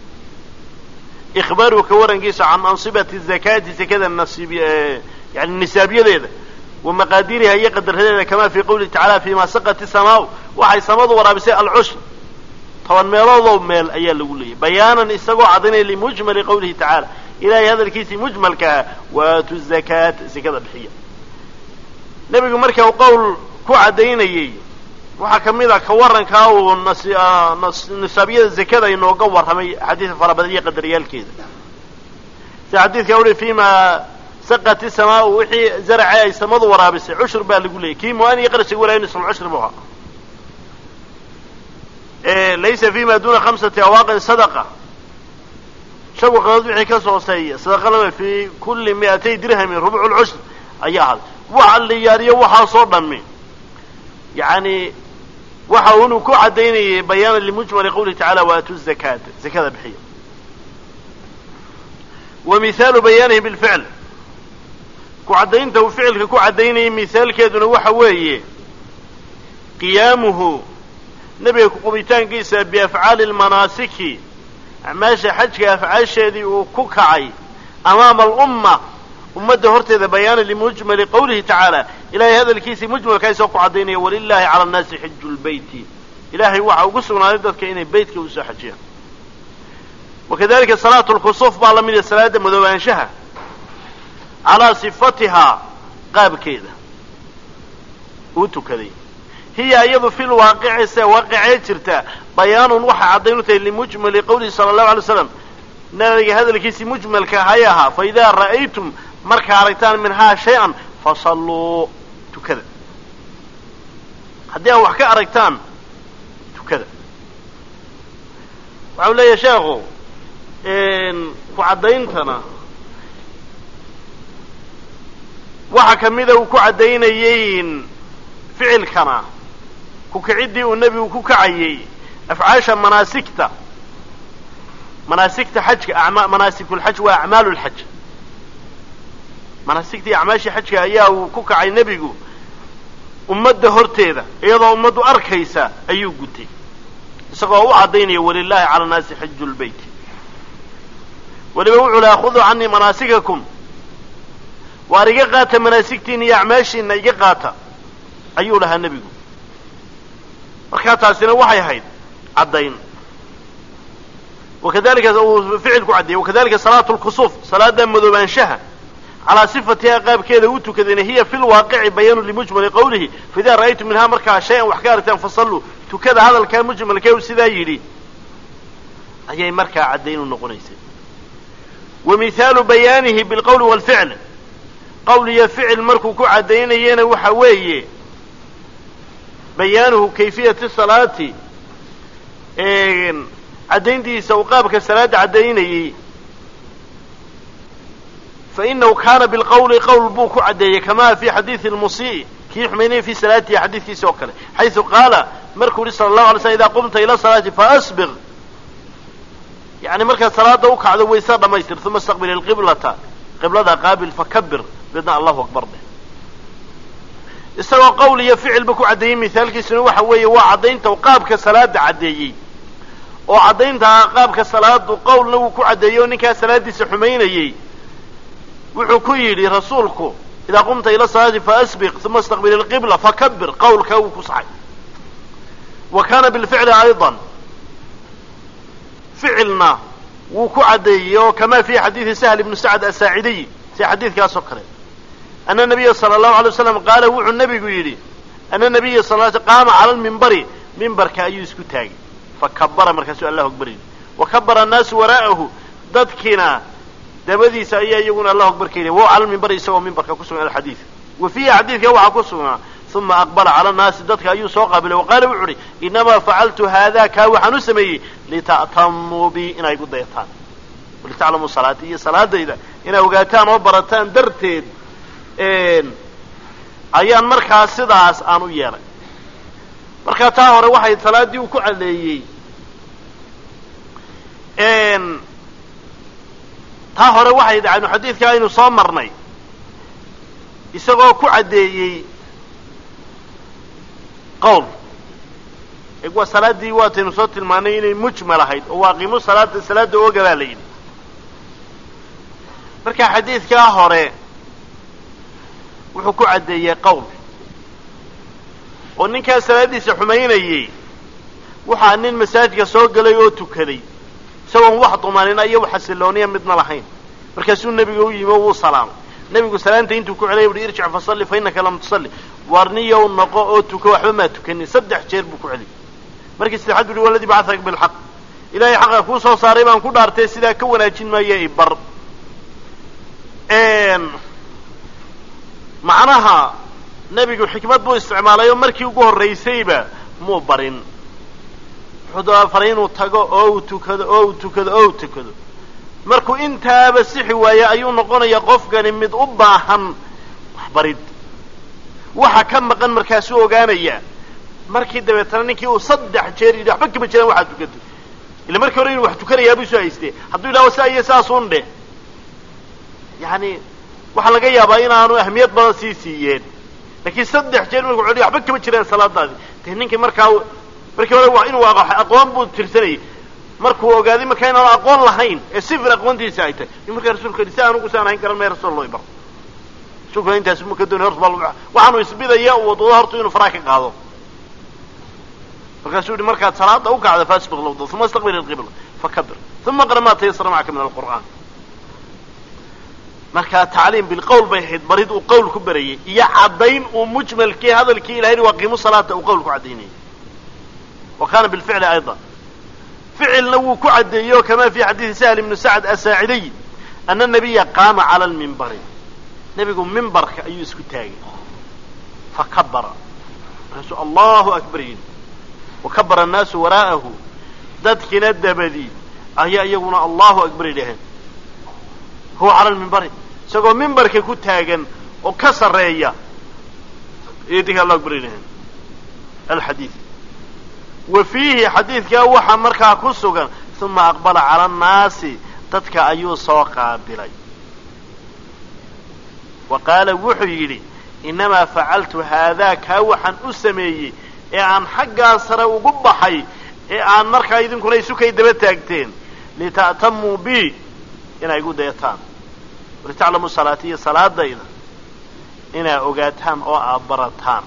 ikhbaaru ka warankiisa can ansibati zakaati zakada nasiib yani nisaabiyadeeda wa maqaadiriha iyo qadaradeeda kamaa fii qawlihi tacala fima saqat isamaau waxay samadu waraabisay alcushr toban meeloodoo meel ayaa lagu leeyahy bayaanan isagoo caddaynaya limujmali qawlihi tacaala ilahay hadalkiisii mujmalkaa waatu zakaata zakada bixiya nebigu marka uu qowl ku caddaynayey waxaa ka mid a ka warankaa uu nisaabyada zakada inooga warramay xadiis fara badan iyo qadariyaalkeeda sida xadiidka uli fima saqat isamaau wixii zarace ay samadu waraabisay cushur baa lagu leeyay kii muan iyo qarashiga walaaya nisful cushri bu ahaa laysa fima duna khamsati awaaqin sadaqa shan waqadood wixii ka sooseeya sadaqa lama fi kulli mi'atay dirhamin rubcu lcushr ayaa ahaday waxa liyaariyo waxaasoo dhami yani waxa unuu ku caddaynayay bayaana limujmali qawlihi tacala waatu zakaata zakada bixiya wa mihaalu bayaanihi bilficl ku caddaynta uu ficilka ku caddaynayay mihaalkeeduna waxa weeye qiyaamuhu nebiga kuqubitaankiisa biafcaali lmanaasiki acmaasha xajka afcaasheedii uu ku kacay amaama alumma ummadda horteeda bayaana limujmali qawlihi tacaala ilahay hadalkiisii mujmalkaa isoo ku caddaynaya walilahi cala annaasi xiju lbeyti ilahay waxa ugu sugnaaday dadka inay beytka usoo xajiyaan wakadalika salaatu lkusuuf baa la mid yahay salaada madoobaanshaha calaa sifatihaa qaabkeeda uu tukaday hiya iyadu fi lwaaqici se waaqicee jirta bayaanun waxay caddayn u tahay limujmali qawlihi sala allahu alay slam nabiga hadalkiisii mujmalka hay ahaa fa idaa ra'aytum markaa aragtaan minhaa shay-an fasalluu tukada haddii aa wax ka aragtaan tukada waxau leeyahay sheekhu ku caddayntana waxa kamida uu ku caddaynayey ficilkana kukicidii uu nebigu ku kacayey afcaasha manaasigta manaasigta xajka manaasikulxaj waa acmaalu lxaj manaasigtii acmaashii xajka ayaa uu ku kacay nebigu ummadda horteeda iyadoo ummaddu arkaysa ayuu gutay isagoo u caddaynaya walilaahi cala nnaasi xiju lbeyt weliba wuxuu lahaa khuduu canii manaasikakum waar iga qaata manaasigtiina iyo acmaashiina iga qaata ayuu lahaa nebigu markaa taasina waxay ahayd caddayn wakadalika uu ficil ku caddeeyey wakadalika salaatu lkusuuf salaada madoobaanshaha calaa sifatiha qaabkeeda u tukadayna hiya fi lwaaqici bayaanu limujmali qawlihi faidaa ra'aytum minhaa markaa shay-an wax ka aragtaan fasalluu tukada hadalkaa mujmalkee u sidaa yidhi ayay markaa caddayn u noqonaysay wa mihaalu bayaanihi bilqowli waalficl qowl iyo ficil markuu ku caddaynayana waxa weeye bayaanuhu kayfiyati salaati caddayntiisa uu qaabka salaada caddaynayey fainahu kaana bilqowli qowl buu ku caddeeyey kamaa fi xadiidi lmusii kii xumaynaya fi salaatihi xadiidkiisa oo kale xaysu qaala markuu yihi sala allahu alay slm idaa qumta ila salaati faasbiq yani markaad salaada u kacdo waysa dhamaystir uma istaqbil ilqiblata qiblada qaabil fakabir deedna allahu akbar dheh isagoo qowl iyo ficilba ku caddeeyey mithaalkiisuna waxa weeye waa caddaynta qaabka salaada caddeeyey oo caddayntaa qaabka salaadu qowlna wuu ku caddeeyey oo ninkaa salaadiisa xumaynayey wuxuu ku yidhi rasuulku idaa qumta ila salaati faasbiq uma istaqbil ilqibla fakabir qowlkaa wuu ku saxay wa kana bilficli ayضa ficilna wuu ku caddeeyey oo kama fi xadiidi sahl ibnu sacd asaacidiy si xadiidkaas oo kale ana nabiya sala allahu alay waslam qaala wuxuu nebigu yidhi ana nabiya sal l qaama cala lmimbari mimbarka ayuu isku taagay fakabara markaasuu allahu akbar yidhi wa kabara annaasu waraa'ahu dadkiina dabadiisa ayaa iyaguna allahu akbar ka yidhi wa cala lmimbari isagoo mimbarka ku sugan alxadiid wa fiihi xadiidka waxaa ku sugnaa uma aqbala cala annaasi dadka ayuu soo qaabilay wa qaala wuxu uhi inamaa facaltu haada kaa waxaan u sameeyey lita'tamuu bi inay gu dayataan walitaclamuu salaati iyo salaadayda inay ogaataan oo barataan darteed ayaan markaa sidaas aan u yeelay markaa taa hore waxay salaaddii uu ku caddeeyey taa hore waxay dhacaynu xadiidka aynu soo marnay isagoo ku caddeeyey qowl waa salaaddii waataynu soo tilmaanay inay mujmal ahayd oo waaqimu salaada salaada ooga baa la yidhi marka xadiidkaa hore wuxuu ku caddeeyey qowl oo ninkaa salaaddiisa xumaynayey waxaa nin masaajidka soo gelay oo tukaday isagoon wax dumanina iyo xasilooniya midna lahayn markaasuu nebiga u yimi oo wuu salaamay nebigu salaanta intuu ku celay uhi irjic fasalli fa innaka lam tusalli warniyow noqo oo tuko waxba maa tukanin saddex jeer buu ku celiyay markii saddexaad bu uhi waladii bacataka bilxaq ilaahay xaqa kuu soo saaray baan ku dhaartay sidaa ka wanaajin maayo ibar macnaha nebigu xikmad buu isticmaalay oo markii ugu horraysayba muu barin wuxuu faray inuu tago oo uu tukado oo uu tukado oo uu tukado markuu intaaba sixi waaye ayuu noqonaya qofkani mid u baahan waxbarid waxa ka maqan markaasuu ogaanaya markii dabeetana ninkii uu saddex jeer yidhi waxba kama jiraan waxaad tukatay ila markii hore inuu wax tukanayaa buu soo haystee hadduu yidhaho saa iyo saasun dheh yani waxaa laga yaabaa inaanu ahmiyad badan sii siiyeen laakiin saddex jeer markuu celiyo waxba kama jiraan salaadaadi de ninkii markaa markii hore waa inuu aqoon buu tirsanayay markuu ogaaday markaa inaanu aqoon lahayn ee sifir aqoontiisa ay tahay in markaa rasulka yidhi si aan ugu saan ahayn garan maya rasul loo ibar rasulkuna intaas ma ka doonay horta baa waxaanu isbidaya uu wadwado horta inuu faraa ka qaado markaasuu yihi markaad salaada u kacda faasbiq lawdo uma istaqbil ilqibla fakabir uma qra ma tayasara macaka min alqur'aan markaa tacliim bilqowl bay ahayd barid uu qowl ku barayay iyo caddayn uu mujmalkii hadalkii ilahay waa qiimu salaata uu qowl ku caddaynayay wa kana bilficli ayضa ficilna wuu ku caddeeyey o kama fi xadiidi sahl ibni sacd asaacidiy ana nabiya qaama cala lmimbari nebigu mimbarka ayuu isku taagay fakabara markaasuu allahu akbar yidhi wakabara annaasu waraa'ahu dadkiina dabadii ayaa iyaguna allahu akbar yidhaheen huwa cala lmimbari isagoo mimbarka ku taagan oo ka sarreeya ayay dinka allahu akbar yidhaheen alxadiid wa fiihi xadiidkaa waxaa markaa ku sugan uma aqbala cala annaasi dadka ayuu soo qaabilay wa qaala wuxuu yidhi innamaa facaltu haadaa kaa waxaan u sameeyey ee aan xaggaa sare ugu baxay ee aan markaa idinkuna isukay daba taagteen lita'tamuu bi inay igu dayataan walitaclamuu salaatiya salaadayda inaa ogaataan oo aad barataan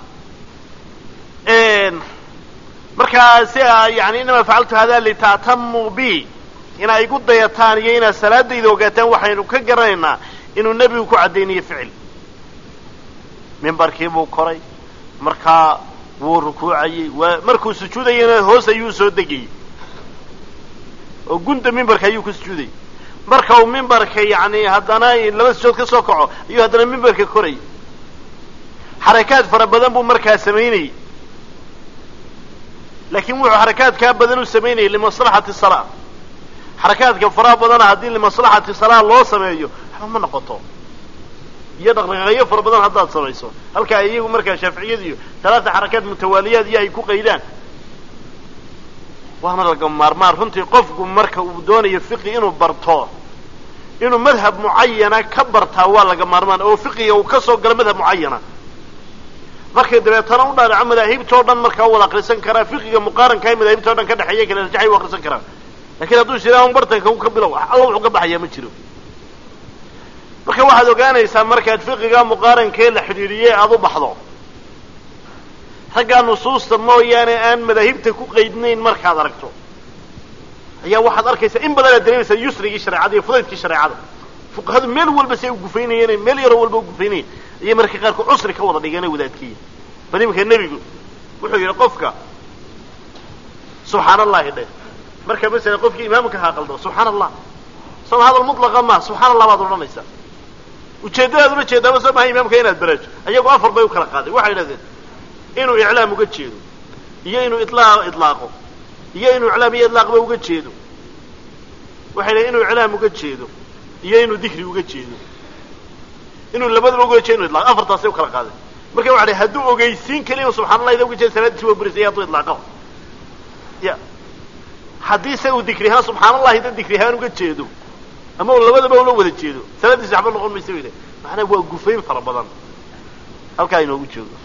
markaa si a yani inamaa facaltu hada lita'tamuu bi inaa igu dayataan iyo inaad salaadayda ogaataan waxaynu ka garanaynaa inuu nebigu ku caddaynayo ficil mimbarkii buu koray markaa wuu rukuucayey waa markuu sujuudayana hoos ayuu soo degayey oo gunda mimbarka ayuu ku sujuudayay marka uu mimbarka yani haddana laba sujood ka soo kaco ayuu haddana mimbarka korayay xarakaad fara badan buu markaa samaynayey laakiin wuxuu xarakaadkaa badan u samaynayay limaslaxati salaa xarakaadka faraha badana haddii limaslaxati salaa loo sameeyo waxba ma noqoto iyo dhaqdhaqaaqyo fara badan haddaad samayso halkaa iyagu markaa shaaficiyadu iyo talaata xarakaad mutawaaliyaad iyo ay ku qaydaan waana laga maarmaan runtii qofku marka uu doonayo fiqi inuu barto inuu madhab mucayana ka bartaa waa laga maarmaan oo fiqiga uu ka soo galo madhab mucayana markay dabeetana u dhaadhaco madaahibtao dhan markaa wada akrisan karaa fiqiga muqaaranka ee madaahibtao dhan ka dhexeeya kala rajaxay u akrisan karaa lakiin hadduu isiraahun bartanka u ka bilow alla wuxuu ka baxayaa ma jiro marka waxaad ogaanaysaa markaad fiqiga muqaarankee la xidhiidhiyey aada u baxdo raggaa nusuusta mooyaane aan madaahibta ku qaydnayn markaad aragto ayaa waxaad arkaysaa in badan aad dareemaysaa yusrigii shareecada iyo fudaydkii shareecada fuqahadu meel walba si ay ugufaynayeen meel yaroo walba ugufaynayeen ayay marka qaarkood cusri ka wada dhigeen wadaadkiya bal iminka nebigu wuxuu yidhi qofka subxaan allahi dheh marka masala qofkii imaamka haa qaldo subxaan allah soo hadal mutlaqa ma subxaan allah baad odhanaysaa ujeeddadaad ula jeedaaba soo maha imaamka inaad baraajo ayagu afar bay u kala qaaday waxay idhahdeen inuu iclaam uga jeedo iyo inuu ilaa idlaaqo iyo inuu iclaam iyo idlaaqba uga jeedo waxay idhahdeen inuu iclaam uga jeedo iyo inuu dikri uga jeedo inuu labadaba uga jeedo inu idlaaqo afartaasay u kala qaadeen marka waxa dhi hadduu ogeysiin keliya subxana allah ida uga jeeda salaadiisi waa burisay hadduu idlaaqo ya haddii se uu dikri ahaan subxaan allahi da dikri ahaan uga jeedo ama uu labadaba ula wada jeedo salaadiisi waxba noqon maysa bay macnaa waa gufayn fara badan halkaa inoogu joogo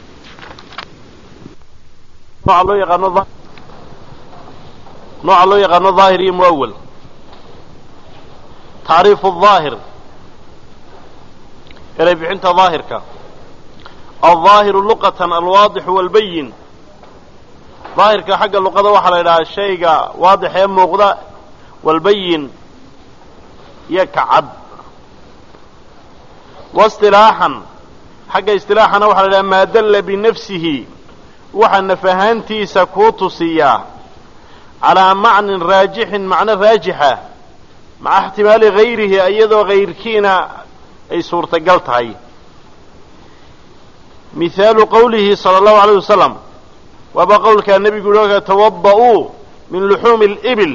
nooca loo yaqaano nooca loo yaqaano daahir iyo muawal tacriifu daahir eray bixinta daahirka aldaahiru luqatan alwaadixu walbayin daahirka xagga luqada waxaa la yidhahaa shayga waadix ee muuqda walbayin iyo kacad waistilaaxan xagga istilaaxana waxaa la yidhaha maa dalla binafsihi waxaa naf ahaantiisa kuu tusiyaa calaa macnin raajixin macno raajixa maca ixtimaali gayrihi iyadoo gayrkiina ay suurtagal tahay mihaalu qowlihi sala allahu alayh wasalam waaba qowlkaa nebigu yihi tawada'uu min luxuumi libil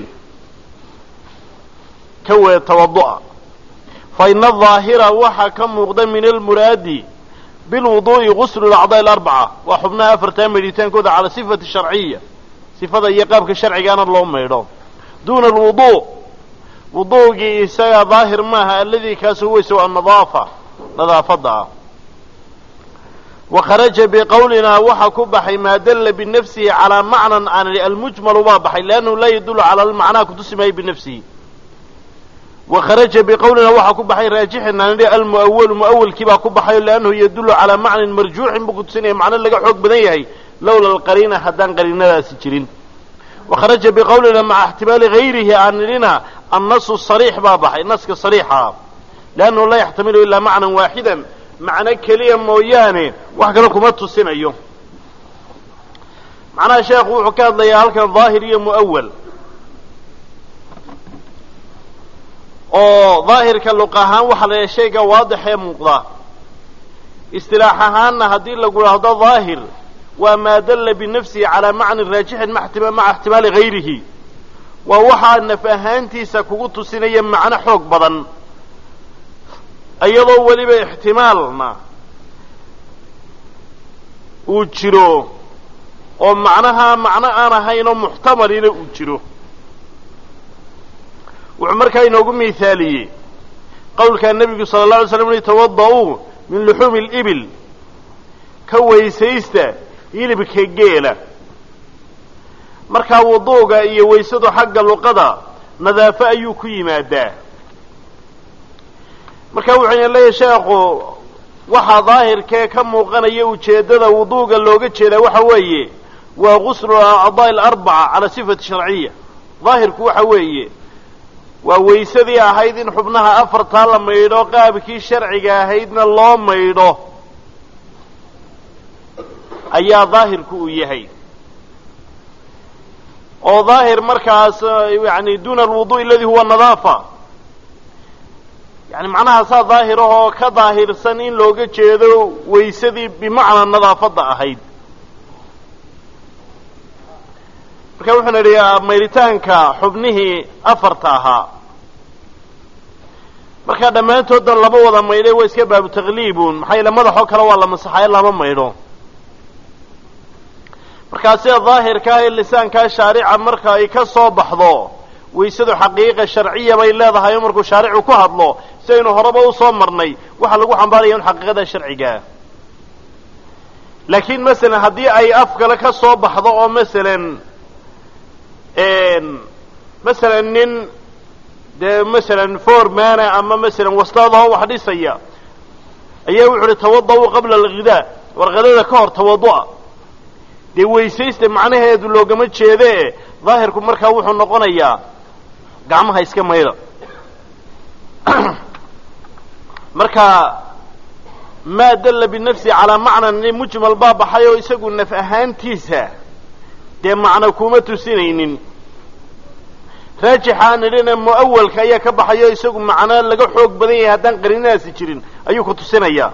ka wee tawadu'a fa ina adaahira waxaa ka muuqda min almuraadi bilwuduu'i guslu lacdaa'i alarbaca waa xubnaha afartaa maydhitaankooda cala sifati sharciya sifada iyo qaabka sharcigaana loo maydho duuna alwuduu wuduugii isaga daahir maaha aladii kaas huwaysa annadaafa nadaafadda ah wa kharaja biqowlinaa waxaa ku baxay maa dalla binafsihi calaa macnan aan idhi almujmalu baa baxay liannahu laa yadullu cala almacnaa kutusi maayo binafsihi wa kharaja biqowlinaa waxaa ku baxay raajixin aan idhi almu'awalu mu'awalkii baa ku baxayo liannahu yadullu calaa macnin marjuuxin buu kutusinaya macno laga xoog badan yahay lowla alqariina haddaan qariinadaasi jirin wa kharaja biqowlina maca ixtimaali gayrihi aan idhina annasu sariix baa baxay naska sariixa liannahu laa yaxtamilu ilaa macnan waaxidan macno keliya mooyaane wax kale kuma tusinayo macnaha sheekhu wuxuu ka hadlayaa halkan daahir iyo mu'awal oo daahirka luq ahaan waxaa la yahay shayga waadix ee muuqda istilaax ahaanna haddii lagu idhaahdo daahir waa maa dalla binafsihi calaa macnin raajixin maca ixtimaali gayrihi waa waxaa naf ahaantiisa kugu tusinaya macno xoog badan iyadoo weliba ixtimaalna uu jiro oo macnaha macno aan ahaynoo muxtamalina uu jiro wuxuu markaa inoogu miithaaliyey qowlkaa nebigu sala alla alay slam ui tawada'uu min luxuumi alibil ka weysaysta hilibka geela markaa wuduuga iyo waysadu xagga luqada nadaafo ayuu ku yimaadaa marka wuxuu leeyahy sheekhu waxaa daahirkee ka muuqanaya ujeeddada wuduuga looga jeedaa waxa weeye waa guslu acdaa alarbaca cala sifati sharciya daahirku waxa weeye waa waysadii ahayd in xubnaha afartaa la maydho qaabkii sharciga ahaydna loo maydho ayaa daahirku uu yahay oo daahir markaas yani duna alwuduء aladi huwa nadaafa yani macnahaasaa daahirahoo ka daahirsan in looga jeedo waysadii bimacnaa nadaafadda ahayd marka wuxuuna idhi maydhitaanka xubnihii afarta ahaa markaa dhammaantoodna lama wada maydhay waa iska baabu takliibun maxaa yaele madaxoo kale waa la masaxayo lama maydho markaa sida daahirka ah ee lisaankaa shaarica marka ay ka soo baxdo waysadu xaqiiqa sharciya bay leedahay oo markuu shaaricu ku hadlo si aynu horeba usoo marnay waxaa lagu xambaaraya in xaqiiqada sharcigaa laakiin masalan haddii ay af kale ka soo baxdo oo masalan masalan nin dee masalan formana ama masalan wastaadahoo wax dhisaya ayaa wuxu uhi tawada-u qabla alghidaa warqadada ka hor tawadu'a dee weysaysta macnaheedu loogama jeede daahirku markaa wuxuu noqonayaa gacmaha iska mayda marka maa dalla binafsi calaa macnan mujmal baa baxay oo isagu naf ahaantiisa dee macno kuma tusinaynin raajixa aan idhina mu'awalka ayaa ka baxayo isagu macno laga xoog badan yahay haddaan qarinadaasi jirin ayuu ku tusinayaa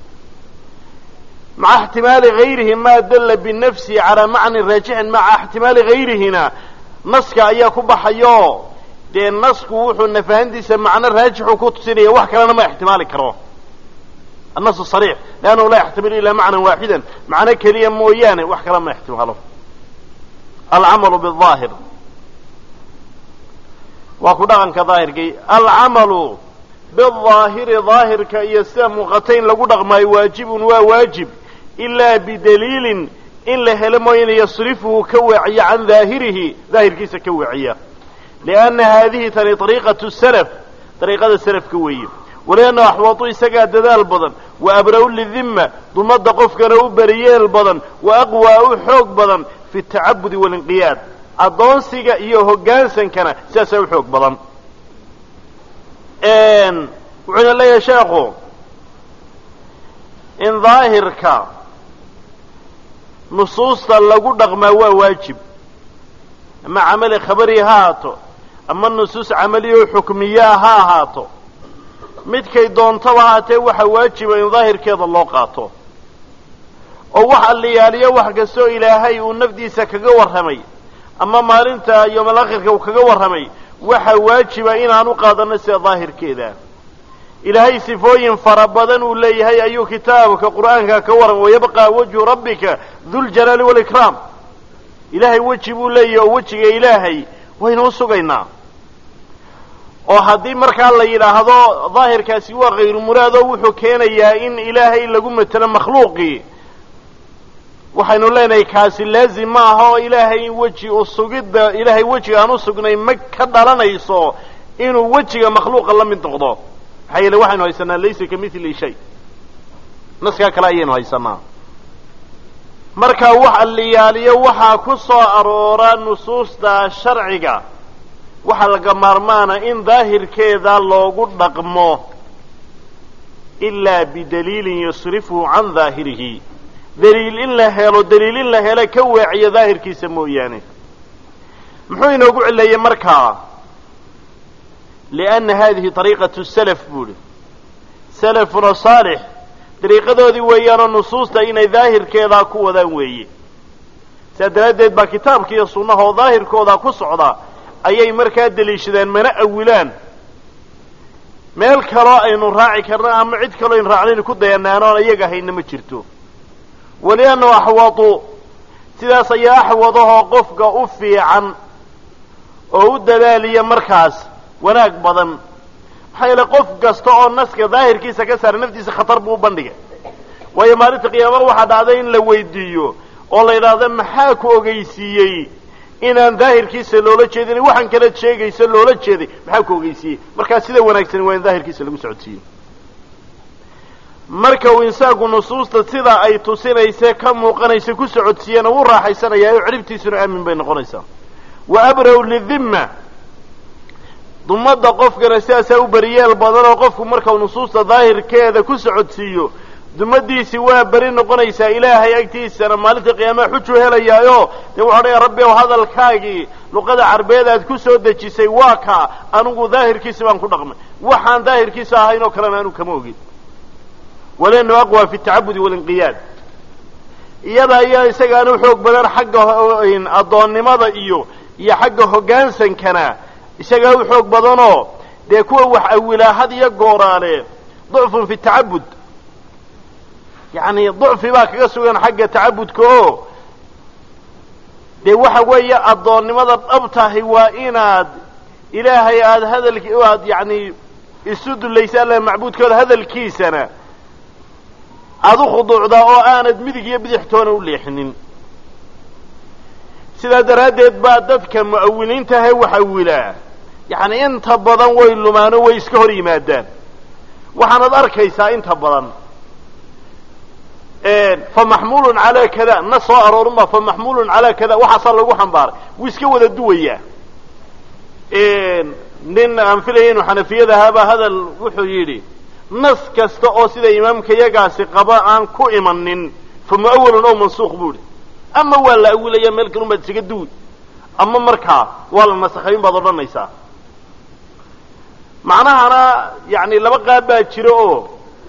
maca ixtimaali gayrihi maa dalla binafsi calaa macnin raajixin maca ixtimaali gayrihina naska ayaa ku baxayo dee nasku wuxuu nafahantiisa macno raajixu ku tusinaya wax kalena ma ixtimaali karo annasu sariix liannahu laa yaxtamilu ilaa macnan waaxidan macno keliya mooyaane wax kale ma ixtimaalo alcamalu biaahir waa ku dhaqanka daahirkii alcamalu bidaahiri daahirka iyo sida muuqata in lagu dhaqmaayo waajibun waa waajib ilaa bidaliilin in la helo mooyane yasrifuhu ka weeciya can daahirihi daahirkiisa ka weeciya lianna haadihi tani ariiqatu salaf dariiqada salafka weeye walianna axwatu isagaa dadaal badan wa abra-u lidimma dumadda qofkana u beriyeel badan wa aqwaa u xoog badan fi tacabudi walinqiyaad addoonsiga iyo hoggaansankana sidaasaa u xoog badan wuxuuna leeyahay sheekhu in daahirka nusuusta lagu dhaqmaa waa waajib ama camali khabari ha ahaato ama nusuus camaliyo xukmiyaa ha ahaato midkay doontaba haatee waxa waajiba in daahirkeeda loo qaato oo wax alliyaaliyo wax kastoo ilaahay uu nafdiisa kaga warramay ama maalinta yoomal akhirka uu kaga warramay waxa waajiba inaan u qaadanno sida daahirkeeda ilaahay sifooyin fara badan uu leeyahay ayuu kitaabka qur'aanka ka warramay wayabqaa wajhu rabbika duljalaali walikraam ilaahay weji buu leeyahy oo wejiga ilaahay waynu u sugaynaa oo haddii markaa la yidhaahdo daahirkaasi waa khayru muraad oo wuxuu keenayaa in ilaahay lagu matelo makhluuqii waxaynu leenahay kaasi laazim ma aha oo ilaahay weji u sugidda ilaahay wejiga aan u sugnay ma ka dhalanayso inuu wejiga makhluuqa la mid noqdo maxaa yeele waxaynu haysanaa laysa ka mithli shay naskaa kale ayaynu haysanaa marka wax alliyaaliyo waxaa ku soo aroora nusuusta sharciga waxaa laga maarmaana in daahirkeeda loogu dhaqmo ilaa bidaliilin yasrifuhu can daahirihi daliil in la helo daliil in la helo ka weeciyo daahirkiisa mooyaane muxuu inoogu cileeyey markaa lianna hadihi ariiqatu salaf buuhi salafuna saalix dariiqadoodii weeyaanoo nusuusta inay daahirkeedaa ku wadaan weeye sidaa daraaddeed baa kitaabka iyo sunnaha oo daahirkoodaa ku socda ayay markaa deliishadaan mana awilaan meel kaloo aynu raaci karno ama cid kaloo aynu raacnaynu ku dayanaano oon iyaga hayna ma jirto waliannahu axwadu sidaas ayaa axwadahoo qofka u fiican oo u dadaaliya markaas wanaag badan maxaa yeele qof kasta oo naska daahirkiisa ka saara naftiisa khatar buu u bandhigay waayo maalinta qiyaama waxaa dhacday in la weydiiyo oo la yidhaahdo maxaa ku ogeysiiyey inaan daahirkiisa loola jeedin waxaan kala sheegaysa loola jeeday maxaa ku ogeysiiyey markaa sida wanaagsani waa in daahirkiisa lagu socodsiiyo marka uu insaanku nusuusta sida ay tusinayse ka muuqanaysa ku socodsiiyana wuu raaxaysanayaa oo ciribtiisuna aamin bay noqonaysaa wa abra-u lidimma dumadda qofkana sidaasaa u beriyeel badan oo qofku markau nusuusta daahirkeeda ku socodsiiyo dumadiisi waa beri noqonaysaa ilaahay agtiisana maalinta qiyaamaha xujuu helayaayo dee wuxuu odhaya rabbi ow hadalkaagii luqada carbeed aad ku soo dejisay waa kaa anigu daahirkiisi baan ku dhaqmay waxaan daahirkiisa ahayn oo kalena anigu kama ogin walenu aqwa fi tacabudi walinqiyaad iyada ayaa isagaana u xoog badan xagga addoonnimada iyo iyo xagga hoggaansankana isagaa u xoog badanoo dee kuwa wax awilaa had iyo gooraale ducfun fi tacabud yacni ducfi baa kaga sugan xagga tacabudka oo dee waxa weeye addoonnimada dhabtahay waa inaad ilaahay aada hadalki aad yacni isu dulaysa alla macbuudkooda hadalkiisana aada u khuduucdaa oo aanad midig iyo bidixtoona u leexinin sidaa daraaddeed baa dadka mu'awiliintahe wax awilaa yacni inta badan way lumaano way iska hor yimaadaan waxaanad arkaysaa inta badan fa maxmuulun calaa kada na soo aroorunba fa maxmuulun calaa kada waxaasaa lagu xambaaray wuu iska wada duwayaa nin aan filaya inu xanafiyada ahaabaa hadal wuxuu yidhi nas kasta oo sida imaamka yagaasi qaba aan ku imanin fa mu'awalun ow mansuuq buu idhi ama waa la awilaya meel kalun baad isaga duwi ama markaa waa la nasakhayn baad odhanaysaa macnahana yani laba qaab baa jira oo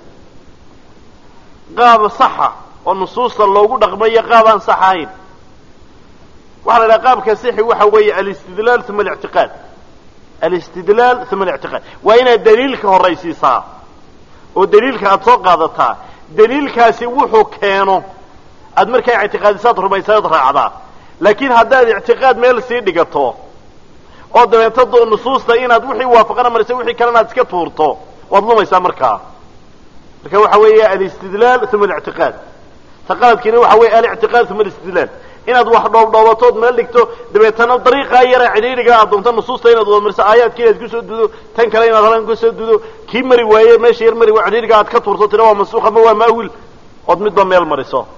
qaab saxa oo nusuusta loogu dhaqmayo qaab aan sax ahayn waxaa la idhaha qaabka sixi waxa weeye alistidlaal uma alictiqaad alistidlaal uma alictiqaad waa inaad daliilka horaysiisaa oo daliilka aada soo qaadataa daliilkaasi wuxuu keeno aad markaa ictiqaadisaad rumaysaad raacdaa laakiin haddaad ictiqaad meel sii dhigato oo dabeeto nusuusta inaad wixii waafaqana marisa wixii kalena aad iska tuurto waad lumaysaa markaa marka waxa weeye alistidlaal uma alictiqaad ta qaladkiina waxa weeye alictiqaad uma alistidlaal inaad wax dhoobdhoobatood meel dhigto dabeetana dariiqaa yara cidhiidhiga aad doonto nusuusta inaad wada mariso aayaadka inaad kusoo dudo tan kale inaad halan kusoo dudo kii mari waaye meesha yar mari waa cidhiidhiga aad ka tuurto tira waa mansuuq ama waa maawil ood midba meel mariso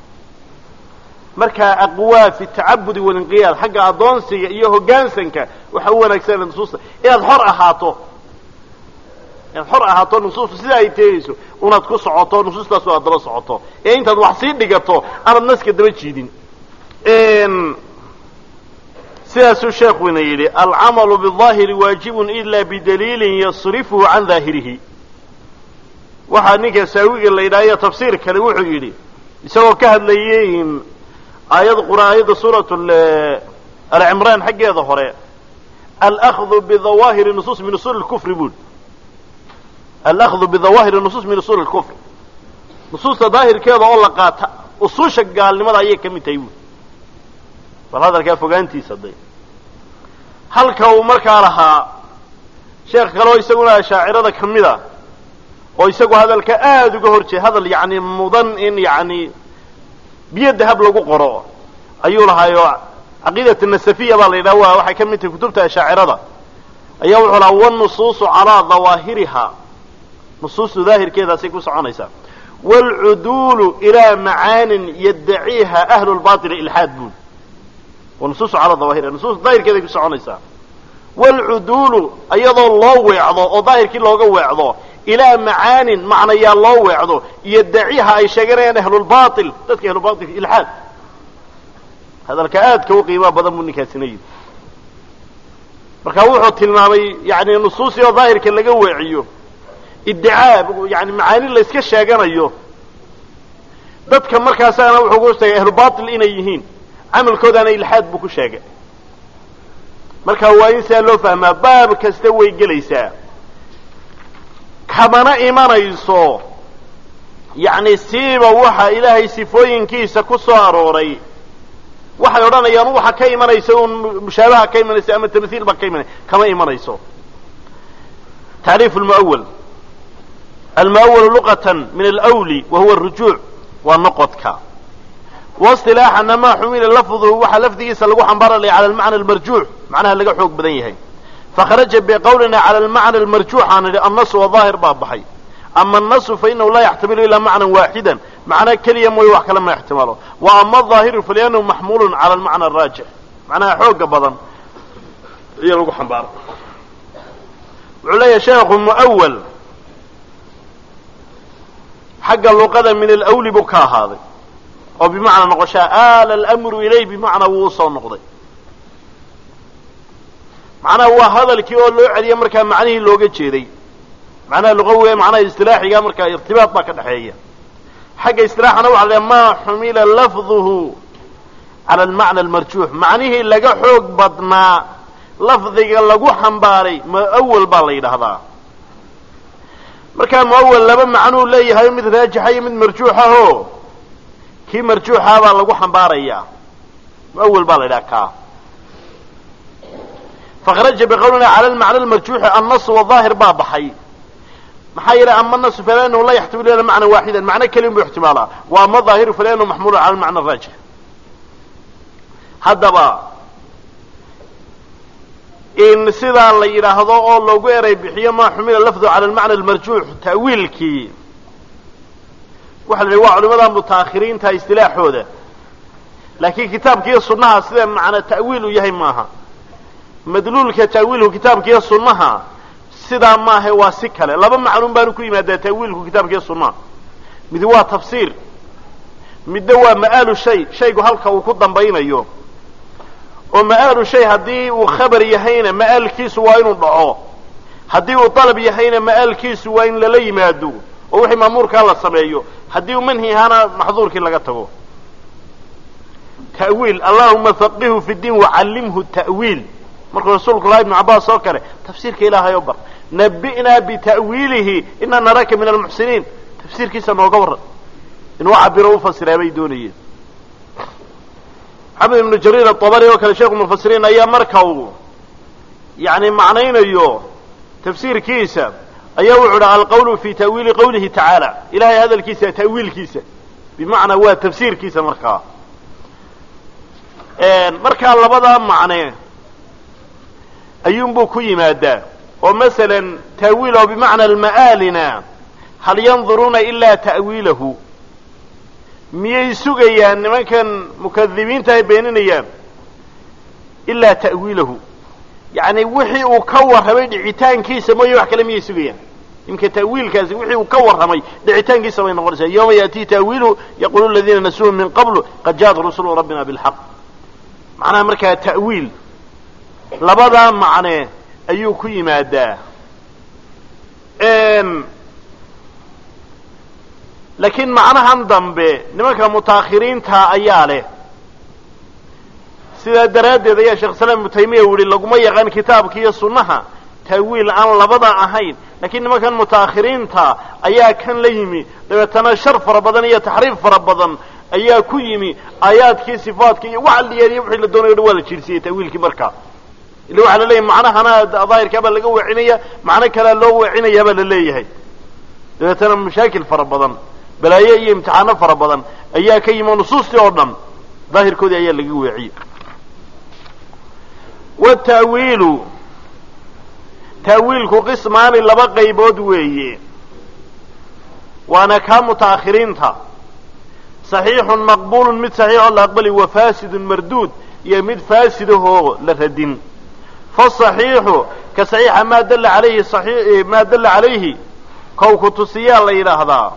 marka aqwaa fi tacabudi walinqiyaad xagga addoonsiga iyo hoggaansanka waxa u wanaagsan nusuusta inaad xor ahaato inaad xor ahaato nusuusta sida ay teegayso unaad ku socoto nusuustaasu aad daba socoto ee intaad wax sii dhigato aanad naska daba jiidin sidaasuu sheekuna yidhi alcamalu biاظaahiri waajibun ila bidaliilin yasrifuhu can daahirihi waxaa ninka saawiga la yidhahyo tafsiir kale wuxuu yidhi isagoo ka hadlayay aayad quraan aayadda suurat alcimraan xaggeeda hore alأkhdu bidawaahiri nusuus min usul kufri bui alأkhdu bidawaahiri nusuus min usul اlkufr nusuusta daahirkeeda oo la qaata usuusha gaalnimada ayay ka mid tahay buui bal hadalkaa fogaantiisa day halka uu markaa lahaa sheekh kale oo isaguna ashaacirada ka mid a oo isagu hadalka aada uga hor jeeda hadal yani mudan in yani biyo dahab lagu qoro ayuu lahaayo caqiidat nasafiya baa la yidhaha wa waxay ka mid tahay kutubta ashaacirada ayaa wuxuu lahaa wanusuusu calaa dawaahiriha nusuustu daahirkeedaasay ku soconaysaa waalcuduulu ilaa macaanin yaddaciiha ahlu lbaili ilxaad buul wanusuusu calaa dawaahiriha nusuustu daahirkeeday ku soconaysaa waalcuduulu iyadoo loo weecdo oo daahirkii looga weecdo ilaa macaanin macnayaa loo weecdo iyo daciha ay sheeganayaan ahlulbail dadka ahlulbail ilxaad hadalka aadka u qiimaa badan buu ninkaasina yidhi marka wuxuu tilmaamay yani nusuusii oo daahirka laga weeciyo iddicaa yani macaani la yska sheeganayo dadka markaasaana wuxuu ku sheegay ahlubail inay yihiin camalkoodaana ilxaad buu ku sheegay marka waa in sidaa loo fahmaa baab kasta way gelaysaa kamana imanayso yacni siiba waxa ilaahay sifooyinkiisa ku soo arooray waxay odhanayaan waxa ka imanaysa un mushaabaha ka imanaysa ama tamhiil ba ka imanaysa kama imanayso tacriif lmuawal almuawalu luqatan min alwli wa huwa arujuuc waa noqodka waistilaaxana maa xumila lafduhu waxaa lafdigiisa lagu xambaaralaya cala almacna almarjuux macnaha laga xoog badan yahay fakharaja biqowlina cala almacna almarjuux aan idhi annasu wadaahir baa baxay ama annasu fainahu laa yaxtamilu ilaa macnan waaxidan macna keliya mooye wax kale ma ixtimaalo wa ama adaahiru faliannahu maxmuulun cala almacna araajix macnaha xooga badan iyo lagu xambaaro wuxuu leeyahay sheekhu muawal xagga luqada min alawli buu ka ahaaday oo bimacnaa noqoshaa aala alamru ilay bimacnaa wuu usoo noqday macnaha waa hadalkii oo loo celiya markaa macnihii looga jeeday macnaha luqawiga macnaha istilaaxiga markaa irtibaad baa ka dhexeeya xagga istilaaxana waxa la maa xumila lafduhu cala almacna almarjuux macnihii laga xoog badnaa lafdiga lagu xambaaray muawal baa la yidhaahdaa markaa muawal laba macnuu leeyahay mid raajixa iyo mid marjuuxaho kii marjuuxa baa lagu xambaarayaa muawal baa la yidhaha kaa fakhraja biqowlina cala almacna almarjuuxi annasu wadaahir baa baxay maxaa yeelay ama nasu falanahu laa yaxtamilu ila macna waaxidan macno keliya buu ixtimaalaa wa ama daahiru falanahu maxmuulu cala almacna araajix haddaba in sidaa la yidhaahdo oo loogu eray bixiyo maa xumila lafdu cala almacna almarjuux ta'wiilkii waxa la yidhi waa culimada mutaakhiriinta istilaaxooda laakiin kitaabkiiyo sunnaha sida macna ta'wiil u yahay maaha madluulka ta'wiilku kitaabkiiyo sunnaha sidaa maaha waa si kale laba macluum baanu ku yimaadaa ta'wiilku kitaabkiiyo sunnaha mid waa tafsiir midna waa ma'aalu shay shaygu halka uu ku dambaynayo oo ma'aalu shay haddii uu khabar yahayna ma'aalkiisu waa inuu dhaco haddii uu dalab yahayna ma'aalkiisu waa in lala yimaado oo wixii maamuurkaa la sameeyo haddii uu manhi ahaana maxduurkii laga tago ta'wiil allahuma faqihu fi diin wacallimhu ta'wiil markuu rasuulku laha ibnu cabbaas oo kale tafsiirka ilaahay oo bar nabi'naa bita'wiilihi inaa naraka min almuxsiniin tafsiirkiisa nooga warran inuu cabiro u fasiraa bay doonayeen maxamed ibnu jariir atabari oo kale sheekhu mufasiriin ayaa marka uu yani macnaynayo tafsiirkiisa ayaa wuxu uhi alqawlu fi ta'wiili qawlihi tacaala ilahay hadalkiisa ta'wiilkiisa bimacnaa waa tafsiirkiisa markaa markaa labadaa macne ayuunbuu ku yimaadaa oo masalan ta'wiil oo bimacna alma'aalina hal yanduruuna ilaa ta'wiilahu miyay sugayaan nimankan mukadibiinta ay beeninayaan ilaa ta'wiilahu yacni wixii uu ka warramay dhicitaankiisa mooye wax kale miyay sugayaan imka ta'wiilkaasi wixii uu ka warramay dhicitaankiisa bay noqonaysaa yawma ya'tii ta'wiiluhu yaqulu aladiina nasuuhu min qablu qad ja'at rusulu rabbina bilxaq macnaha markaa ta'wiil labadaa macne ayuu ku yimaadaa laakiin macnahan dambe nimanka mutaakhiriinta ayaa leh sidaa daraaddeed ayaa sheekh islaam ibnu taymiya u yihi laguma yaqaan kitaabka iyo sunnaha ta'wiil aan labada ahayn laakiin nimankan mutaakhiriinta ayaa kan la yimi dabeetana shar fara badan iyo taxriif fara badan ayaa ku yimi aayaadkii sifaadka iyo waxa la yeeliya wixii la doonayo dhan waa la jirsiyey ta'wiilkii markaa illa waxaa la leeyahay macnahana daahirkaa baa laga weecinaya macno kalea loo weecinaya baa la leeyahay dabeetana mashaakil fara badan balaayo iyo imtixaano fara badan ayaa ka yimi oo nusuustii oo dhan daahirkoodii ayaa laga weeciyey wata'wiilu ta'wiilku qismaani laba qaybood weeye waana kaa mutaakhiriinta saxiixun maqbuulun mid saxiixoo la aqbali wa faasidun marduud iyo mid faasidahoo la radin fasaxiixu ka saxiixa maa dalla alayhi maa dalla calayhi kow ku tusiyaa la yidhaahdaa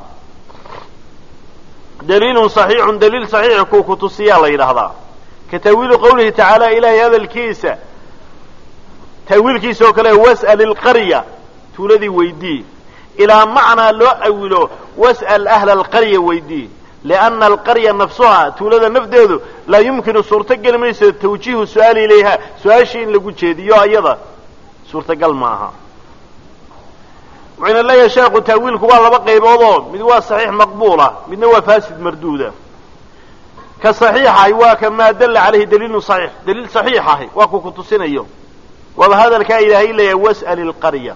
daliilun saxiixun daliil saxiix kuu ku tusiyaa la yidhaahdaa ka ta'wiilu qawlihi tacaala ilaahay hadalkiisa ta'wiilkiisa oo kale was'al ilqarya tuuladii weydii ilaa macnaa loo awilo was'al ahla alqarya weydii lianna alqarya nafsuhaa tuulada nafdeedu laa yumkinu suurtogeli mayso tawjiihu su-aali ilayha su-aashii in lagu jeediyo ayada suurtagal ma aha wuxuyna leeyahay sheekhu ta'wiilku waa laba qayboodoo mid waa saxiix maqbuula midna waa faasid marduuda ka saxiixahi waa ka maa dalla calayhi daliilun saxiix daliil saxiix ahi waa ku ku tusinayo waaba hadalkaa ilaahay leeyahay was'al ilqarya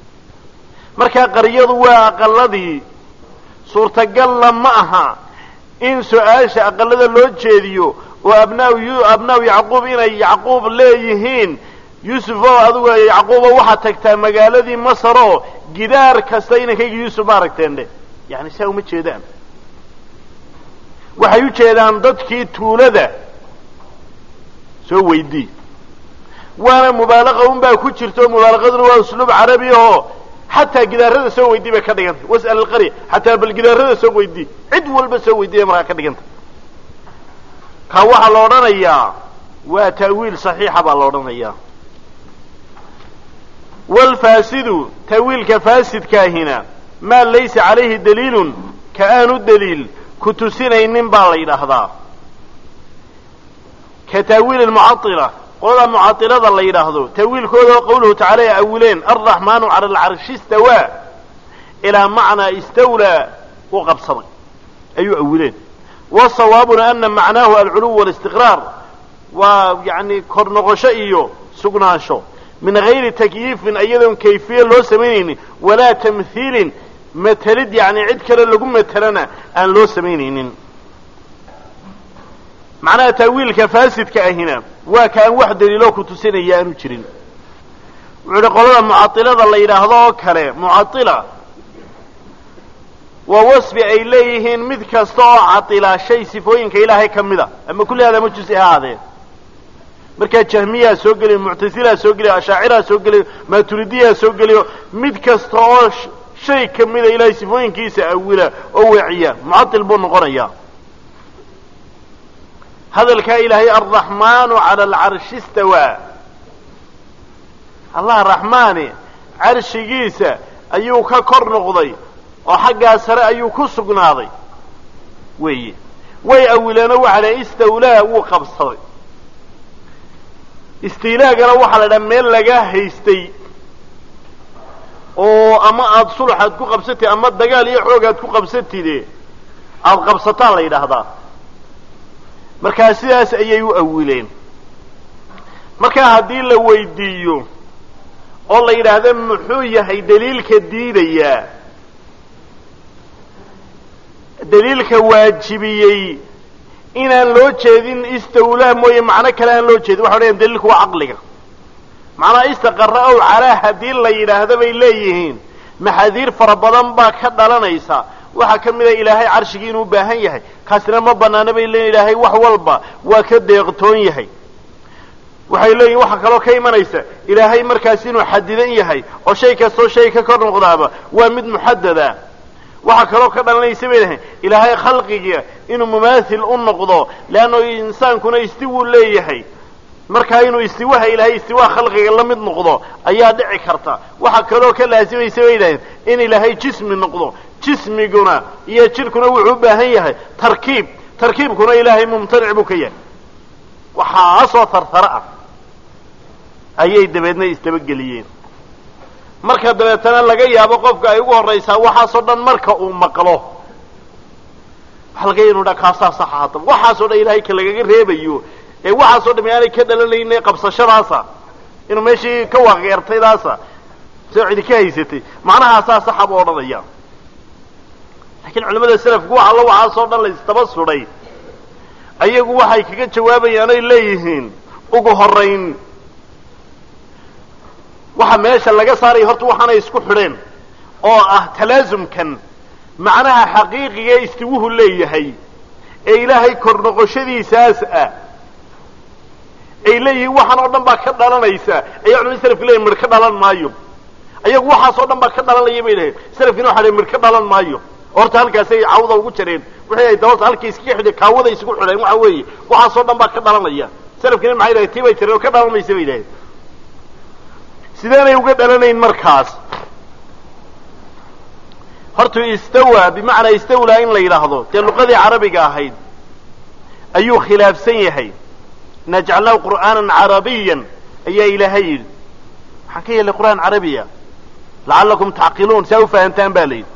markaa qaryadu waa aqaladii suurtagalla ma aha in su-aasha aqalada loo jeediyo oo abnaa abnaa yacquub inay yacquub leeyihiin yuusuf oo adugu yacquubo waxaad tagtaa magaaladii masar oo gidaar kasta inankayga yuusuf ma aragteen dhe yani saa uma jeedaan waxay u jeedaan dadkii tuulada soo weydii waana mubaalaqa un baa ku jirta oo mubaalaqaduna waa usluub carabi ahoo xataa gidaarada soo weydii bay ka dhigantay was'al alqarya xataa bal gidaarada soo weydii cid walba soo weydii bay markaa ka dhigantay ka waxaa la odhanayaa waa ta'wiil saxiixa baa la odhanayaa wlfaasidu ta'wiilka faasidkaahina maa laysa calayhi daliilun ka aanu daliil ku tusinaynin baa la yidhaahdaa ka ta'wiili lmucaila qolada mucailada la yidhaahdo ta'wiilkooda oo qawluhu tacala ay awileen alraxmaanu cala alcarshi istawaa ilaa macnaa istawlaa u qabsaday ayuu awileen wasawaabuna ana macnaahu alculuw walistiqraar waa yani kor noqosho iyo sugnaansho min gayri takyiifin iyadoon kayfiye loo samaynaynin walaa tamhiilin matelid yani cid kale lagu matelana aan loo samaynaynin macnaha taawiilka faasidka ahina waa kaan wax daliiloo ku tusinaya aanu jirin wuxuu ihi qolada mucailada la yidhaahdo oo kale mucaila waa wasfi ay leeyihiin mid kasta oo caila shay sifooyinka ilaahay ka mida ama kulli hada ma jusi ha ahaadee markaa jahmiyaa soo geliyo muctasilaa soo geliyo ashaaciraa soo geliyo maturidiyaa soo geliyo mid kasta oo shay ka mida ilaahay sifooyinkiisa awila oo weeciya mucail buu noqonayaa hadalkaa ilaahay alraxmaanu cala alcarshi istawaa allah raxmaani carshigiisa ayuu ka kor noqday oo xaggaa sare ayuu ku sugnaaday weeye way awileenoo waxaa la istawlaa wuu qabsaday istiilaagana waxaa la dhaha meel lagaa haystay oo ama aada sulx aad ku qabsatid ama dagaal iyo xoog aad ku qabsatide aada qabsataan la yidhaahdaa markaa sidaas ayay u awileen markaa haddii la weydiiyo oo la yidhaahdo muxuu yahay daliilka diidayaa daliilka waajibiyey inaan loo jeedin istawlaa mooye macno kale aan loo jeedin waxa odhayan daliilku waa caqliga macnaa istaqara ow calaa haddii la yidhaahdo bay leeyihiin maxaadiir fara badan baa ka dhalanaysa waxaa ka mida ilaahay carshigii inuu baahan yahay kaasina ma banaana bay leeyihin ilaahay wax walba waa ka deeqtoon yahay waxay leeyihin waxaa kaloo ka imanaysa ilaahay markaas inuu xadidan yahay oo shay kastoo shay ka kor noqdaaba waa mid muxadada waxaa kaloo ka dhalanaysa bay lahayn ilaahay khalqiga inuu mumaathil u noqdo leanno insaankuna istiwuu leeyahay markaa inuu istiwaha ilaahay istiwaa khalqiga la mid noqdo ayaa dhici karta waxaa kaloo ka laasimaysa bay yidhahdeen in ilaahay jismi noqdo jismiguna iyo jidhkuna wuxuu u baahan yahay tarkiib tarkiibkuna ilaahay mumtanic buu ka yahay waxaasoo tartara ah ayay dabeedna isdabageliyeen marka dabeetana laga yaabo qofka ay ugu horraysaa waxaasoo dhan marka uu maqlo waxa laga ya inu dha kaasaa saxa haddaba waxaasoo dhan ilaahay ka lagaga reebayo ee waxaasoo dham aanay ka dhalanayne qabsashadaasa inuu meeshii ka waaqeertaydaasa soo cidi ka haysatay macnahaasaa saxa buu odhanaya lakiin culamada selafku wax allo waxaasoo dhan la isdaba sudhay ayagu waxay kaga jawaabayaan oy leeyihiin ugu horayn waxa meesha laga saaraya horta waxaanay isku xidheen oo ah talaasumkan macnaha xaqiiqiga istiwuhu leeyahay ee ilaahay kor noqoshadiisaas ah ay leeyihiin waxaan oo dhan baa ka dhalanaysa ayaa culamada selafka leeyihin mir ka dhalan maayo ayagu waxaas oo dhan baa ka dhalanaya bay dhaheen selafkiina waxa mir ka dhalan maayo horta halkaasay cawda ugu jareen wixii ay dabata halkii iskaga xidheen kaawada isugu xidheen waxa weeye waxaasoo dhan baa ka dhalanaya selafkiina maxay dhahay tii bay jareen oo ka dhalan maysa bay dhaheen sideenay uga dhalanayn markaas horta istawa bimacnaa istawlaa in la yidhaahdo dee luqadii carabiga ahayd ayuu khilaafsan yahay najcalnahu qur'aanan carabiyan ayaa ilaahay yidhi waxaan ka yeelay qur'aan carabiya lacallakum tacqiluun si aa u fahantaan ba la yidhi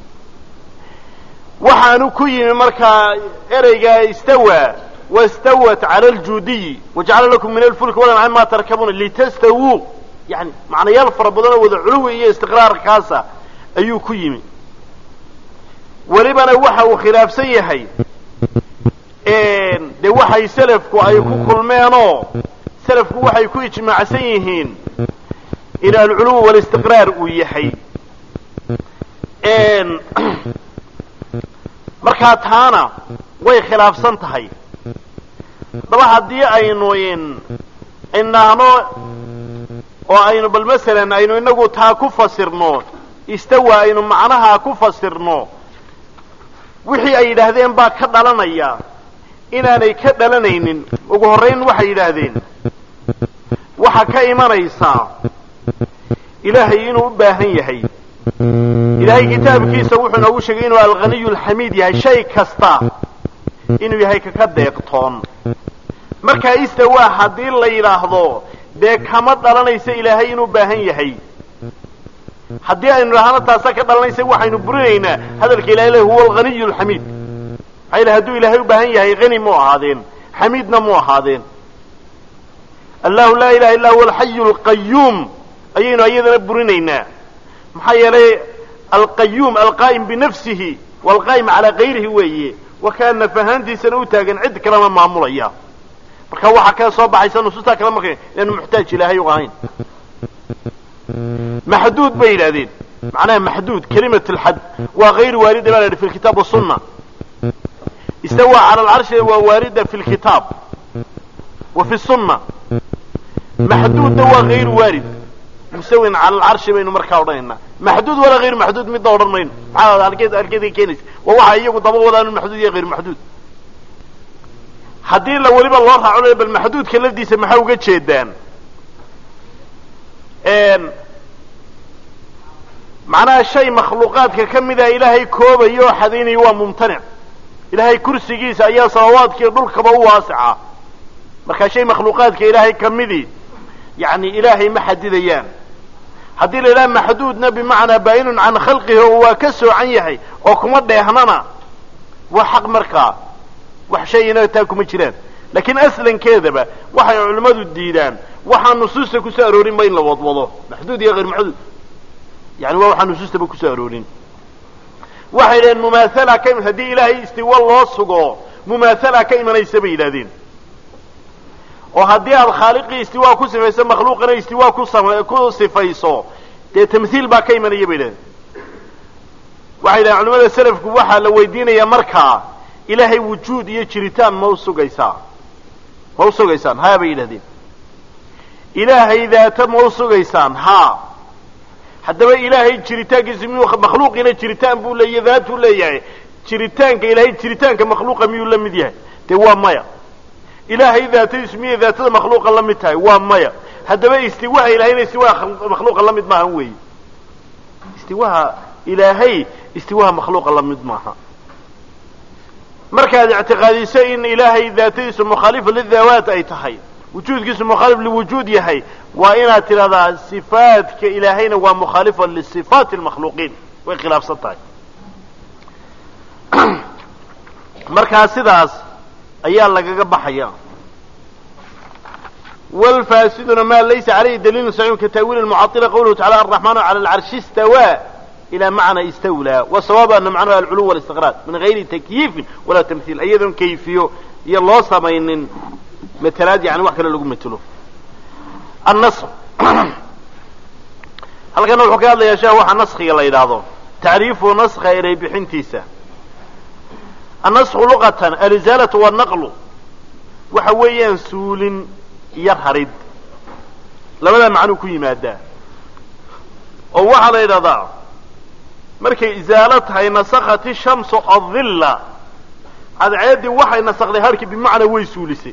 waxaanu ku yimi markaa ereyga istawa wastawat cala aljuudiyi wajacala lakum min alfulki walancaam ma tarkabuuna litastawuu yani macnayaal fara badan oo wada culuwi iyo istiqraarkaasa ayuu ku yimi welibana waxa uu khilaafsan yahay dee waxay selafku ay ku kulmeenoo selafku waxay ku ijmaacsan yihiin in alculuw walistiqraar uu yahay markaa taana way khilaafsan tahay haddaba haddii aynu inaahno oo aynu bal masalan aynu inagu taa ku fasirno istawa aynu macnaha ku fasirno wixii ay yidhaahdeen baa ka dhalanaya inaanay ka dhalanaynin ugu horrayn waxay yidhaahdeen waxa ka imanaysaa ilaahay inuu u baahan yahay ilaahay kitaabkiisa wuxuu noogu sheegay inuu alghaniyu alxamiid yahay shay kasta inuu yahay kaka deeqtoon markaa istawaa haddii la yidhaahdo dee kama dhalanaysa ilaahay inuu baahan yahay haddii aynu idhaahno taasa ka dhalanaysa waxaynu burinaynaa hadalka ilahay le huwa alghaniyu alxamiid maxaa yidhi hadduu ilaahay u baahan yahay hani mu ahaadeen xamiidna mu ahaadeen allahu laa ilaha illa huwa alxayu alqayuum ayaynu ayadana burinaynaa maxaa yeelay alqayuum alqaa'im binafsihi waalqaa'im calaa kayrihi weeye wakaa naf ahaantiisana u taagan cid kalena maamulaya marka waxaa kala soo baxaysa nusuustaa kale marka inaanu muxtaaj ilaahay u ahayn maxduud bay yidhahdeen macnaha maxduud kelimat alxad waa hayru waarida baa la yidhi fi lkitaab wasunna istawaa cala alcarshi waa waarida fi lkitaab wa fi sunna maxduudna waa hayru waarid musawin cala alcarshi baynu markaa odhanaynaa maxduud walaa hayru maxduud midna odhan mayno maxaa halkeed halkeeday keenaysa waa waxa iyagu daba wadaan maxduud iyo hayru maxduud haddii la weliba loo raaco le bal maxduudka lafdiisa maxaa uga jeedaan macnaha shay makhluuqaadka ka mida ilaahay koobayo oo xadaynayo waa mumtanic ilaahay kursigiisa ayaa samawaadkiiyo dhulkaba u waasica markaa shay makhluuqaadka ilaahay ka midii yani ilaahay ma xadidayaan haddii la yidhaha maxduudna bimacnaa baayinun can khalqihi oo waa ka soocan yahay oo kuma dheehnana waa xaq markaa wax shayina taa kuma jiraan laakiin aslankeedaba waxay culimmadu diidaan waxaa nusuusta kusoo aroorinba in la wadwado maxduud iyo hayr maxduud yani waa waxaa nusuustaba kusoo aroorin waxay yidhaheen mumaathala ka haddii ilaahay istiwa loo sugo mumaathala ka imanaysa bay yidhahdeen oo haddii aad khaaliqii istiwaa ku sifayso makhluuqana istiwaa ku sam ku sifayso dee tamhiil baa ka imanaya bay yidhahdeen waxay yidhahen culamada selafku waxaa la weydiinayaa markaa ilaahay wujuud iyo jiritaan ma usugaysaa ma usugaysaan haa bay yidhahdeen ilaahay daata ma usugaysaan haa haddaba ilaahay jiritaankiisa miyuu makhluuqiina jiritaan buu leeya daatuu leeyahay jiritaanka ilaahay jiritaanka makhluuqa miyuu la mid yahay dee waa maya ilaahay daatadiisu miyay daatada makhluuqa la mid tahay waa maya haddaba istiwaha ilahayna istiwaha makhluuqa la mid maahan weeye istiwaha ilaahay istiwaha makhluuqa la mid maaha markaad ictiqaadiso in ilaahay daatadiisu mukhaalifa lidaawaat ay tahay wujuudkiisu mukhaalif liwujuud yahay waa inaad tidhahdaa sifaadka ilaahayna waa mukhaalifa lisifaati lmakhluuqiin way khilaafsan tahay markaa sidaas ayaa lagaga baxaya wlfaasiduna ma laysa calayhi daliilun saxiixun ka taawiili mucaila qawluhu tacala araxmaanu cala alcarshi istawaa ila macna istawlaa wasawaab ana macnahu alculuw walistiqraar min gayri takyiifin walaa tamhiil iyadoon kayfiyo iyo loo samaynin matelaad yani wax kale lagu matelo annask halkana wuxuu ka hadlayaa sheekh waxa naskiga la yidhaahdo tacriifu naska eray bixintiisa annasku luqatan alizaalatu wanaqlu waxa weeyaan suulin iyo rarid labadaa macnuu ku yimaadaa oo waxaa la yidhahdaa markay izaalo tahay nasakhati shamsu adilla cadceeddii waxay nasakday harkii bimacnaa way suulisay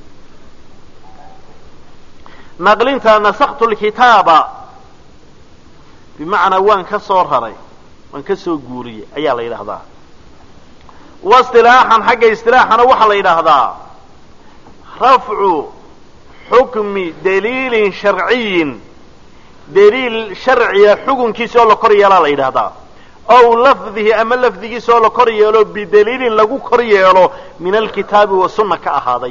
naqlinta nasaktu lkitaaba bimacnaa waan ka soo raray waan ka soo guuriyey ayaa la yidhaahdaa waistilaaxan xagga istilaaxana waxaa la yidhaahdaa rafcu xukmi daliilin sharciyin daliil sharciya xukunkiisa oo la kor yeelaa la yidhahdaa ow lafdihi ama lafdigiisa oo la kor yeelo bidaliilin lagu kor yeelo min alkitaabi wa sunna ka ahaaday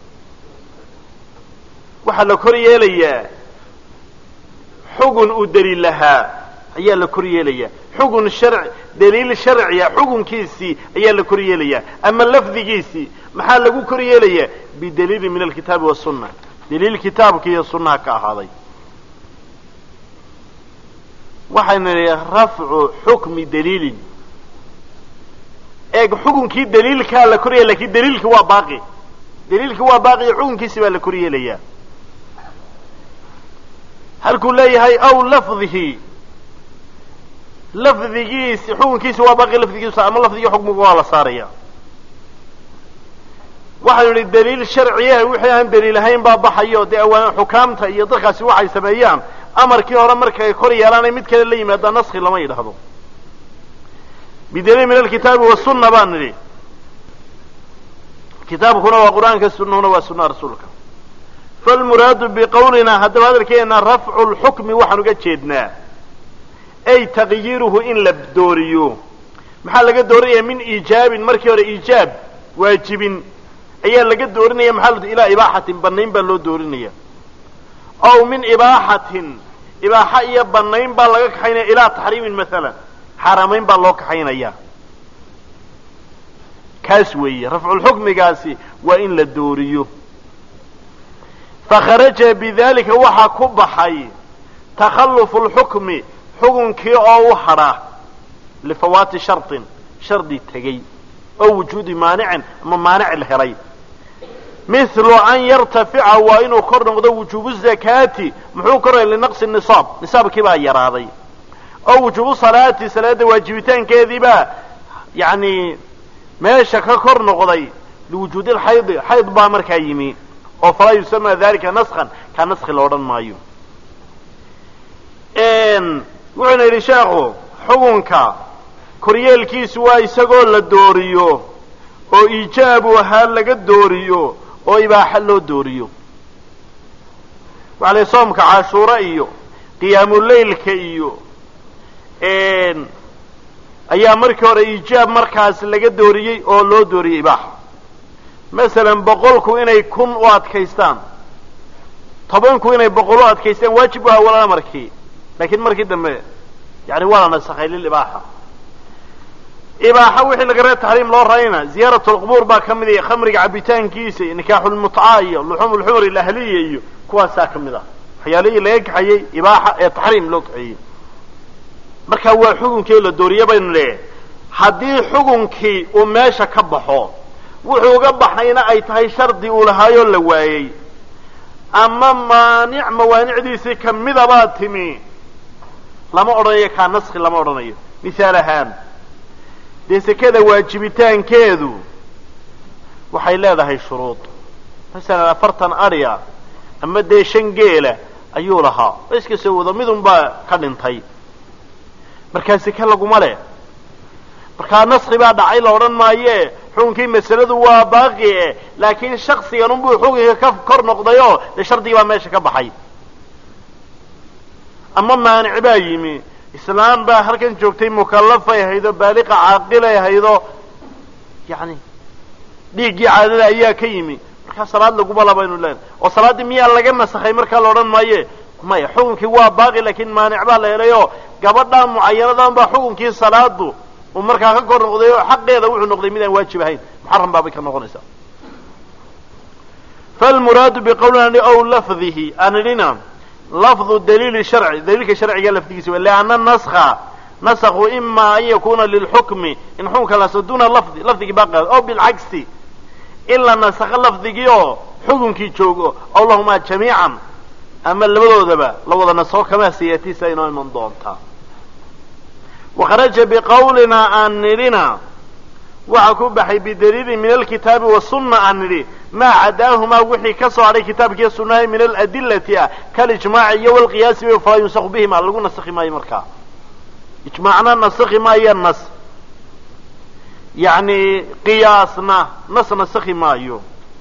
waxaa la kor yeelayaa xugun uu daliil lahaa ayaa la kor yeelayaa xugun sharci daliil sharciya xukunkiisii ayaa la kor yeelayaa ama lafdigiisii maxaa lagu kor yeelayaa bidaliilin min alkitaabi wasunna daliil kitaabka iyo sunnaha ka ahaaday waxaynu nidhi rafcu xukmi daliilin eeg xukunkii daliilkaa la koryeela lakin daliilki waa baaqi daliilki waa baaqi iyo xukunkiisi baa la kor yeelayaa halkuu leeyahay aw lafdihi lafdigiisi xukunkiisi waa baaqi lafdigiisa ama lafdigii xukmiga waa la saaraya waxaynu idhi daliil sharciya wixii aan daliil ahayn baa baxayo dee awaan xukaamta iyo dadkaasi waxay sameeyaan amarkii hore markay kor yeelaanay mid kale la yimaada naski lama yidhaahdo bidaliil min alkitaabi wasunna baan nidhi kitaabkuna waa qur-aanka sunnahuna waa sunnaha rasuulka falmuraadu biqowlina haddaba hadalkeena rafcu lxukmi waxaan uga jeednaa ay taqyiiruhu in la dooriyo maxaa laga doorinaya min iijaabin markii hore iijaab waajibin ayaa laga doorinaya maxaa ilaa ibaaxatin banayn baa loo doorinaya ow min ibaaxatin ibaaxa iyo banayn baa laga kaxaynaya ilaa taxriimin maalan xaaramayn baa loo kaxaynaya kaas weeye rafculxukmigaasi waa in la dooriyo fakharaja bidalika waxaa ku baxay takhallufu lxukmi xukunkii oo u hadha lifawaati shardin shardi tegey oo wujuudi maanicin ama maanic la helay mithlu an yartafica waa inuu kor noqdo wujuubu zakaati muxuu koraya linaqsi nisaab nisaabkii baa yaraaday oo wujuubu salaati salaada waajibitaankeediibaa yani meesha ka kor noqday liwujuudi lxaydi xayd baa markaa yimi oo falaa yusama dalika naskan kaa naski la odhan maayo wuxuuna yidhi sheekhu xukunka koryeelkiisu waa isagoo la dooriyo oo iijaabu ahaa laga dooriyo oo ibaaxa loo dooriyo waxa la soomka cashuura iyo qiyaamuleylka iyo ayaa markii hore iijaab markaas laga dooriyey oo loo dooriyey ibaaxa masalan boqolku inay kun u adkaystaan tobanku inay boqol u adkaystaan waajib waa awalana markii laakiin markii dambe yani waa la nasakhay lilibaaxa ibaaxa wixii laga reeb taxriim loo rayna ziyaarat lqubuur baa ka mid iyo khamriga cabitaankiisa iyo nikaaxulmutca iyo luxuum lxumr ilahliya iyo kuwaasaa ka mid ah waxyaalihii laga kaxayey ibaaxa ee taxriim loo kaxeeyey marka waa xukunkii la dooriye baynu leeyahay haddii xukunkii uu meesha ka baxo wuxuu uga baxayna ay tahay shardi uu lahaayoo la waayey ama maanic mawaanicdiisii kamidabaa timi lama odhanayo kaa naski lama odhanayo mithaal ahaan dee sekada waajibitaankeedu waxay leedahay shuruud masalan afartan adya ama dee shan geela ayuu lahaa o iska soo wado midun baa ka dhintay markaa seke laguma leh markaa naski baa dhacay la odhan maaye xukunkii masaladu waa baaqi e laakiin shaksigan unbuu xukunka ka kor noqdayoo dee shardigii baa meesha ka baxay ama maanic baa yimi islaam baa halkan joogtay mukallafay ahaydoo baaliqa caaqilay ahaydoo yani dhiiggii caadada ayaa ka yimi markaa salaad laguma la baynu leenahay oo salaaddii miyaa laga nasakhay markaa la odhan maaye maya xukunkii waa baaqi laakiin maanic baa la helayoo gabadhaa mucayanadan baa xukunkii salaadu uu markaa ka kor noqday oo xaqeeda wuxuu noqday midaan waajib ahayn muxaram baabay ka noqonaysaa falmuraadu biqawlina ow lafdihi aan idhina lafdu daliili sharci daliilka sharciga lafdigiisa wa lianna naska nasakhu ima an yakuna lilxukmi in xukunka laso duna lafdi lafdigii baaqi o bilcagsi in la nasakho lafdigii oo xukunkii joogo aw lahumaa jamiican ama labadoodaba la wada nasakho kamaa sayatiisa inoo iman doontaa wakharaja biqawlina aan nidhina waxaa ku baxay bidaliilin min alkitaabi wasunna aan nidhi maa cadaahumaa wixii ka soo hadhay kitaabkiiyo sunnaha min aladillati ah kalijmaaci iyo walqiyaasi falaa yunsakhu bihima lagu nasakhi maayo markaa ijmaacna nasakhi maayo nas yani qiyaasna nas nasakhi maayo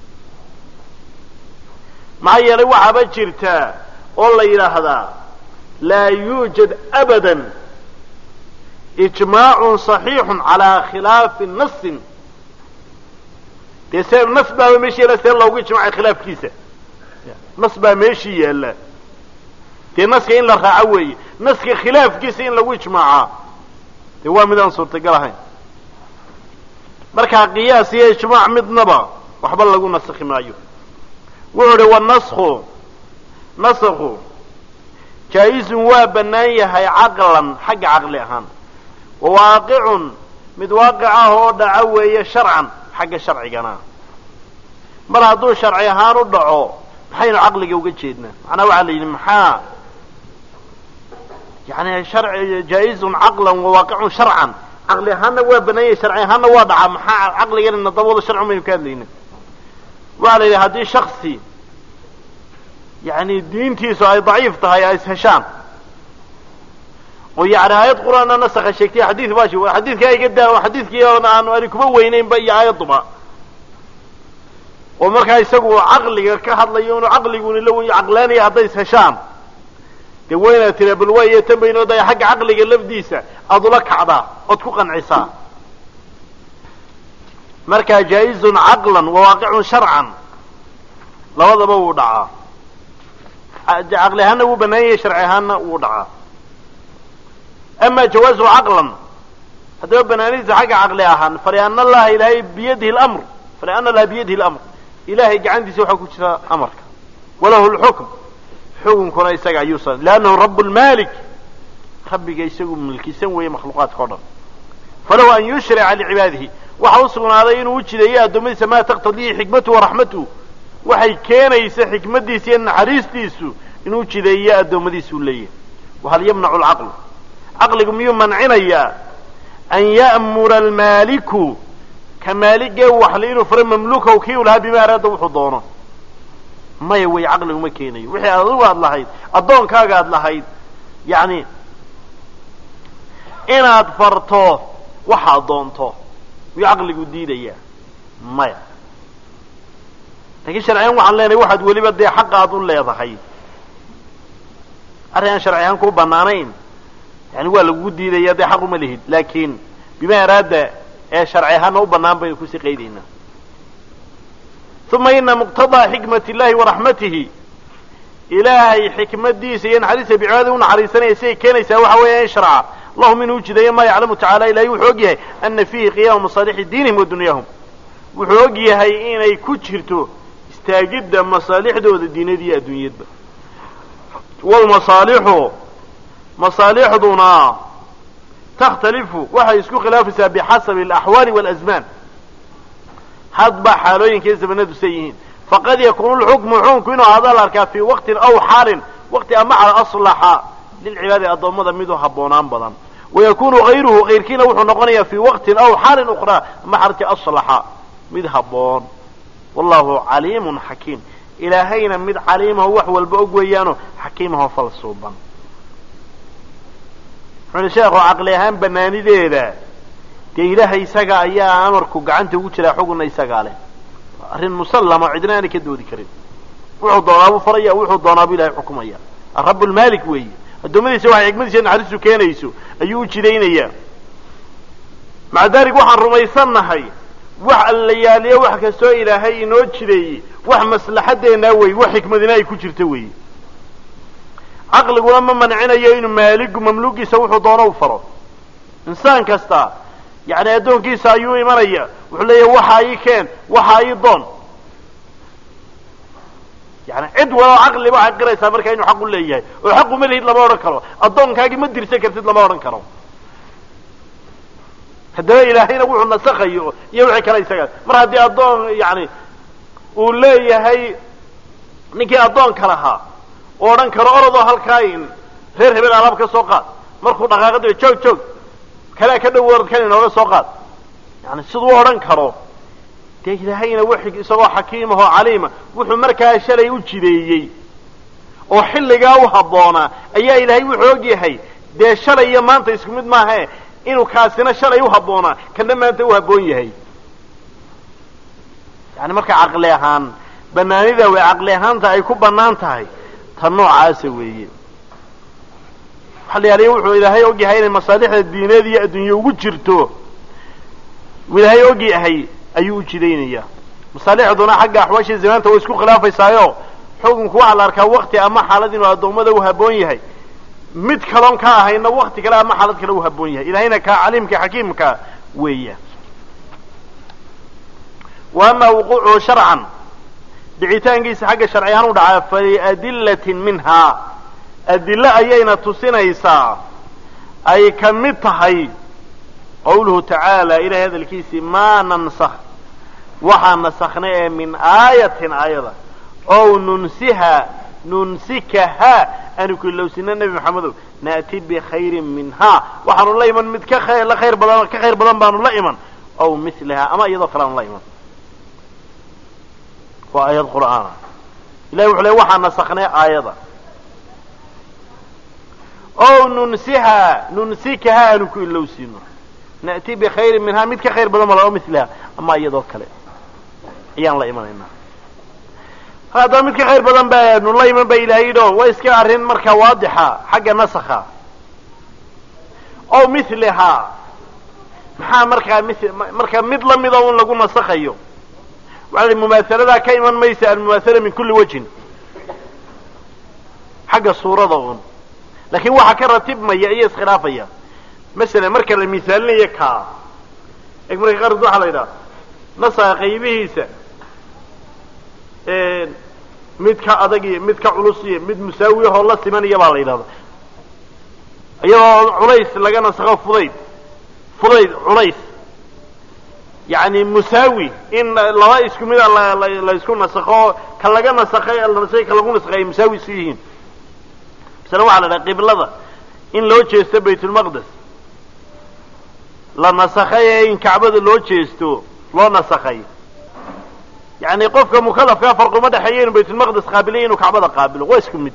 maxaa yeelay waxaaba jirtaa oo la yidhaahdaa laa yuujad abada ijmaacun صaxiixun calaa khilaafi nasin dee se nas baaba meeshii yaalla see loogu ijmacay khilaafkiisa nas baa meeshii yaalla dee naska in la raaco weeye naska khilaafkiisa in lagu ijmaacaa dee waa mid aan suurtagal ahayn markaa qiyaas iyo ijmaac midnaba waxba lagu nasakhi maayo wuxuu uhi wanasku nasakhu jaa-izun waa bannaan yahay caqlan xagga caqli ahaan wa waaqicun mid waaqic ah oo dhaco weeye sharcan xagga sharcigana mar hadduu sharci ahaan u dhaco maxaynu caqliga uga jeednaa macnaha waxaa la yidhi maxaa yani sharci jaa-izun caqlan wa waaqicun sharcan caqli ahaanna waa bannaan yahay sharci ahaanna waa dhacaa maxaa caqliganina dabooda sharci maynu ka hadlayna waxaa la yidhi haddii shaksi yani diintiisu ay daciif tahay ay isheshaan oo yani aayad qur-aanna nasakha sheegtay xadiid baa shi xadiidkaa iga daa xadiidkii oon aan ani kuma weynaynba iyo aayaduba oo markaa isagu caqliga ka hadlayo inuu caqliguni la wey caqlaanaya hadday isheshaan dee waynaad tira bal waayo tan baynoo daya xagga caqliga lafdiisa aada ula kacdaa ood ku qancisaa markaa jaa-izun caqlan wa waaqicun sharcan labadaba wuu dhacaa caqli ahaanna wuu bannaan yahay sharci ahaanna wuu dhacaa ama jawaazu caqlan haddaba banaanidiisa xagga caqli ahaan faliana allaha ilaahay biyadihi lamr faliana allaha biyadihi lamr ilahay gacantiisa waxaa ku jira amarka walahu lxukm xukunkuna isaga ayuu sa liannahu rabu lmalik rabbiga isagu milkisan weeye makhluuqaadka o dhan falahu an yushrica licibaadihi waxa u sugnaaday inuu u jideeyo addoommadiisa maa taqtadiihi xikmatuhu waraxmatuhu waxay keenaysa xikmadiisa iyo naxariistiisu inuu jideeyo addoommadiisa u leeyahay wahal yamnacu lcaqlu caqligu miyuu mancinayaa an ya'mura almaaliku ka maaligee waxli inuu faro mamluukahu kii u lahaa bima araada wuxuu doono maya wey caqligu ma keenayo wixii adigu aad lahayd addoonkaaga aad lahayd yacni inaad farto waxaad doonto miyuu caqligu diidayaa maya lakiin sharciyan waxaan leenahay waxaad weliba dee xaqa aad u leedahay arrin aan sharci ahaan kuu banaanayn yani waa lagugu diidaya dee xaq uma lihid laakiin bima araada ee sharci ahaana u banaan baynu kusii qaydaynaa uma ina muqtadaa xikmat illahi waraxmatihi ilaahay xikmadiisa iyo naxariista bicibaadii u naxariisanaya siday keenaysaa waxa weeya in sharca lahum inuu jideeyo maa yaclamu tacala ilahay wuxuu og yahay ana fiihi qiyaama masaalixi diinihim wa dunyahum wuxuu og yahay inay ku jirto istaagidda masaalixdooda diinada iyo adduunyadba wlmasaalixu masaalixduna takhtalifu waxay isku khilaafaysaa bixasabi alaxwaali walasmaan hadba xaalooyinka iyo zamanadu say yihiin faqad yakunu lxukmu xukunku inuu ahaada la arkaa fii waqtin aw xaalin waqti ama cala aslaxa lilcibaadi addoommada miduu habboonaan badan wayakunu hayruhu kayrkiina wuxuu noqonayaa fii waqtin aw xaalin ukhraa ama xaalti aslaxa mid habboon wallahu caliimun xakiim ilaahayna mid caliimaho wax walba og weeyaano xakiimaho falsuuban wuxuuli sheekhu caqli ahaan banaanideeda dee ilaahay isaga ayaa amarku gacanta ugu jiraa xugunna isagaa leh arrin musallama cidna aanay ka doodi karin wuxuu doonaabuu faraya wuxuu doonaabuu ilahay xukumaya arab lmaalik weeye addoommadiisa waxay xikmadiisa naxariistu keenayso ayuu u jidaynayaa maca dalik waxaan rumaysannahay wax alla yaaliyo wax kastoo ilaahay inoo jideeyey wax maslaxadeennaa wey wax xikmadina ay ku jirto weeye caqliguna ma mancinayo inuu maaligu mamluugiisa wuxuu doono u faro insaan kasta yani addoonkiisa ayuu imanaya wuxuu leeyahy waxa ii keen waxa ii doon yani cid waloo caqli waxay qiraysaa markaa inuu xaq u leeyahay oo xaq uma lihid lama odhan karo addoonkaagii ma dirsan kartid lama odhan karo haddaba ilaahayna wuxuu nasakhayo iyo wixii kale isaga mar haddii addoon yani uu leeyahay ninkii addoonka lahaa oo odhan karo orodoo halkaa in reer hebel alaab ka soo qaad markuu dhaqaaqada joog joog kalea ka dhow orad kan inooga soo qaad yani siduu odhan karo dee ilaahayna w isagoo xakiimahoo caliima wuxuu markaa shalay u jideeyey oo xilligaa u habboonaa ayaa ilaahay wuxuu og yahay dee shalay iyo maanta isku mid maahae inuu kaasina shalay u habboonaa kana maanta u habboon yahay yani marka caqli ahaan banaanida way caqli ahaanta ay ku bannaan tahay ta noocaasa weeye waxa la yaaliya wuxuu ilaahay og yahay inay masaalixda diineed iyo adduunye ugu jirto ilaahay og yahay ayuu u jidaynayaa masaalixduna xagga axwaashii zamaanta way isku khilaafaysaayo xukunku waxaa la arkaa wakti ama xaalad inuu addoommada u habboon yahay mid kaloon ka ahayna wakti kale ama xaalad kale u haboon yahay ilahayna kaa caliimka xakiimka weeya wa ama wuquucuhu sharcan dhicitaankiisa xagga sharci ahaan u dhacaa faliadillatin minhaa adilo ayayna tusinaysaa ay ka mid tahay qawluhu tacaala ilahay hadalkiisii maa nansakh waxaa nasakhnay ee min aayatin aayada ow nunsiha nunsikaha aanu ku ilowsina nebi maxamedow naati bikhayrin minhaa waxaanu la iman mid ka khayr la khayr badan ka khayr badan baanu la iman ow milaha ama iyadoo kale aanu la iman waa aayad qur'aana ilahi wuxuu le waxaa nasakhnay aayada ow nunsiha nunsikaha aanu ku ilowsiino na'ti bikhayrin minhaa mid ka khayr badan bal o milaha ama iyadoo kale ayaan la imanaynaa haddaba mid ka khayr badan baanu la iman ba ilahay yidhi o waa iska arrin markaa waadixa xagga nasakha ow milihaa maxaa markaa mi marka mid lamida un lagu nasakhayo waxaa i mumaasaladaa ka iman maysa almumaasala min kulli wajhin xagga suurada un laakiin waxa ka ratibmaya iyo iskhilaafaya masalan marka la misaalinayo kaa eg marka qaarkood waxaa la yidhaha nasaga qaybihiisa mid ka adag iyo mid ka culus iyo mid musaawiyahoo la simanaya baa la yidhahda iyadoo culays laga nasakho fudayd fudayd culays yani musaawi in laba isku mida la isku nasakho ka laga nasakhay nasay ka lagu nasakhay ay musaawi isu yihiin masala waxaa la dhaha qiblada in loo jeesto baytulmaqdes la nasakhay ee in kacbada loo jeesto loo nasakhay yani qofka mukalafkaa farquma dhexeeya inuu baytulmaqdes qaabilay inuu kacbada qaabilo waa isku mid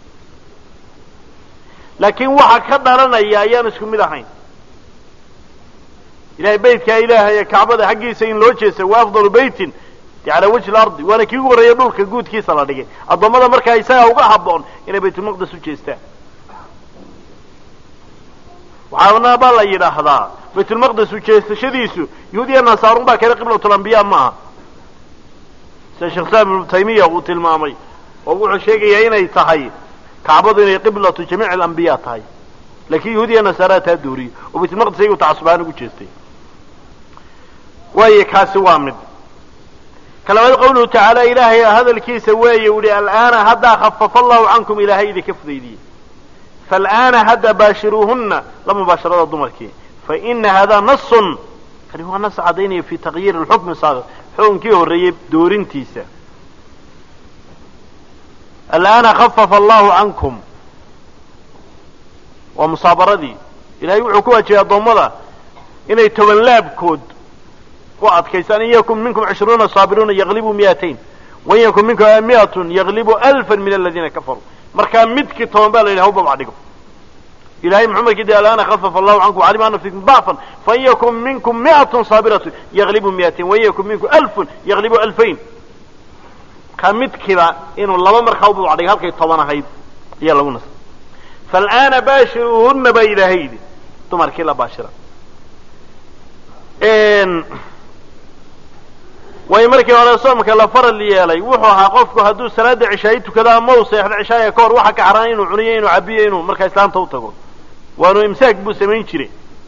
laakiin waxa ka dhalanaya ayaan isku mid ahayn ilahay beytkaa ilaahay ee kacbada xaggiisa in loo jeesta wa afdalu beytin calaa wajhi lardi waana kii ugu horreeya dhulka guudkiisa la dhigay addoommada markaa isagaa uga haboon inay baytulmaqdes u jeestaan waxaana baa la yidhaahdaa baytulmaqdes ujeestashadiisu yahuudiya nasaarun baa kale qiblatlambiya ma aha sida sheekh islam ibnu taymiya uu tilmaamay oo wuxuu sheegayaa inay tahay kacbadu inay qiblatu jamiic alambiya tahay laakiin yahuudiya nasaara taa dooriyey oo baytulmaqdes ayagu tacasubahaan ugu jeestay waayo kaasi waa mid ka labaad qawluhu tacaala ilaahay hadalkiisa weeye u yihi al'aana haddaa khafafa allahu cankum ilaahay idinka fudaydiyey faalaana hadda baashiruuhuna la mubaasharada dumarkii faina hada nasun kani waa nas cadaynaya fi taqyiiri lxukmi saabiq xukunkii horreeyey doorintiisa al'aana khafafa allahu cankum waa musaabaradii ilahay wuxuu ku waajibay addoommada inay toban laabkood ku adkaystaan in yakun minkum cishruuna saabiruuna yaglibu miyatain wain yakun minkum miatun yaglibu alfan min aladiina kafaruu markaa midkii toban baa la yidhi hawbabca dhigo ilahay muxuu markii de alana khafafa allahu cankum calima ana fikum dacfan fain yakun minkum miatun saabiratu yaglibu miyatain wain yakun minkum alfun yaglibu alfayn markaa midkiiba inuu laba markaa ubabca dhigo halkay toban ahayd ayaa lagu nasay faalaana baashiruuhuna baa ilaahay yidhi dumarkii la baashira way markii hore soomka la faral yeelay wuxuu ahaa qofku hadduu salaada cishaayi tukado ama u seexdo cishaaya ka hor waxa ka xaraan inuu cuniyo inuu cabiyo inuu markaa islaamta u tago waanu imsaak buu samayn jiray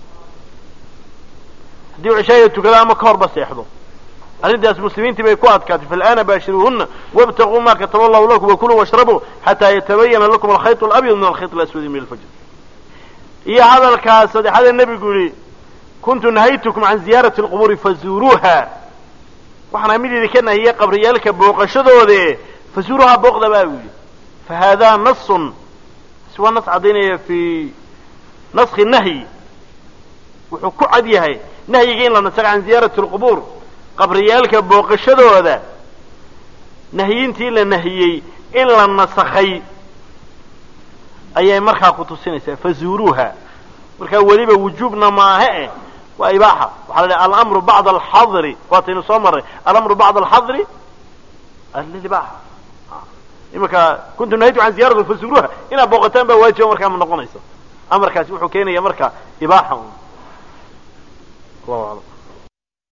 haddii uu cishaaya tukado ama ka horba seexdo arrintaas muslimiintii bay ku adkaatay faalaana baashiruuhuna wabtaquu ma kataba allahu lakum wakuluu washrabuu xataa yatabayana lakum alkhayط alabyad min alkhayط alaswadi min alfajr iyo hadalkaas saddexada nebigu yihi kuntu nahaytukum can ziyaarati اlquburi fazuuruuha waxaan mid idinka nahiyey qabriyaalka booqashadoode fazuuruhaa booqda baa yidhi fahada nasun si waa nas caddaynaya fi naski nahyi wuxuu ku cad yahay nahyiga in la nasakay can ziyaarati اlqubuur qabriyaalka booqashadooda nahyintii la nahiyey in la nasakhay ayay markaa ku tusinaysaa fazuuruuha markaa weliba wujuubna maahe eh waa ibaaxa waxaa la dhaha alamru bacda alxadri waataynu soo marray alamru bacda alxadri lilibaaxa imanka kuntu nahaytu can ziyarati fazuuruuha inaad booqataan baa waajiba markaa ma noqonayso amarkaasi wuxuu keenaya marka ibaaxa un allahu aclam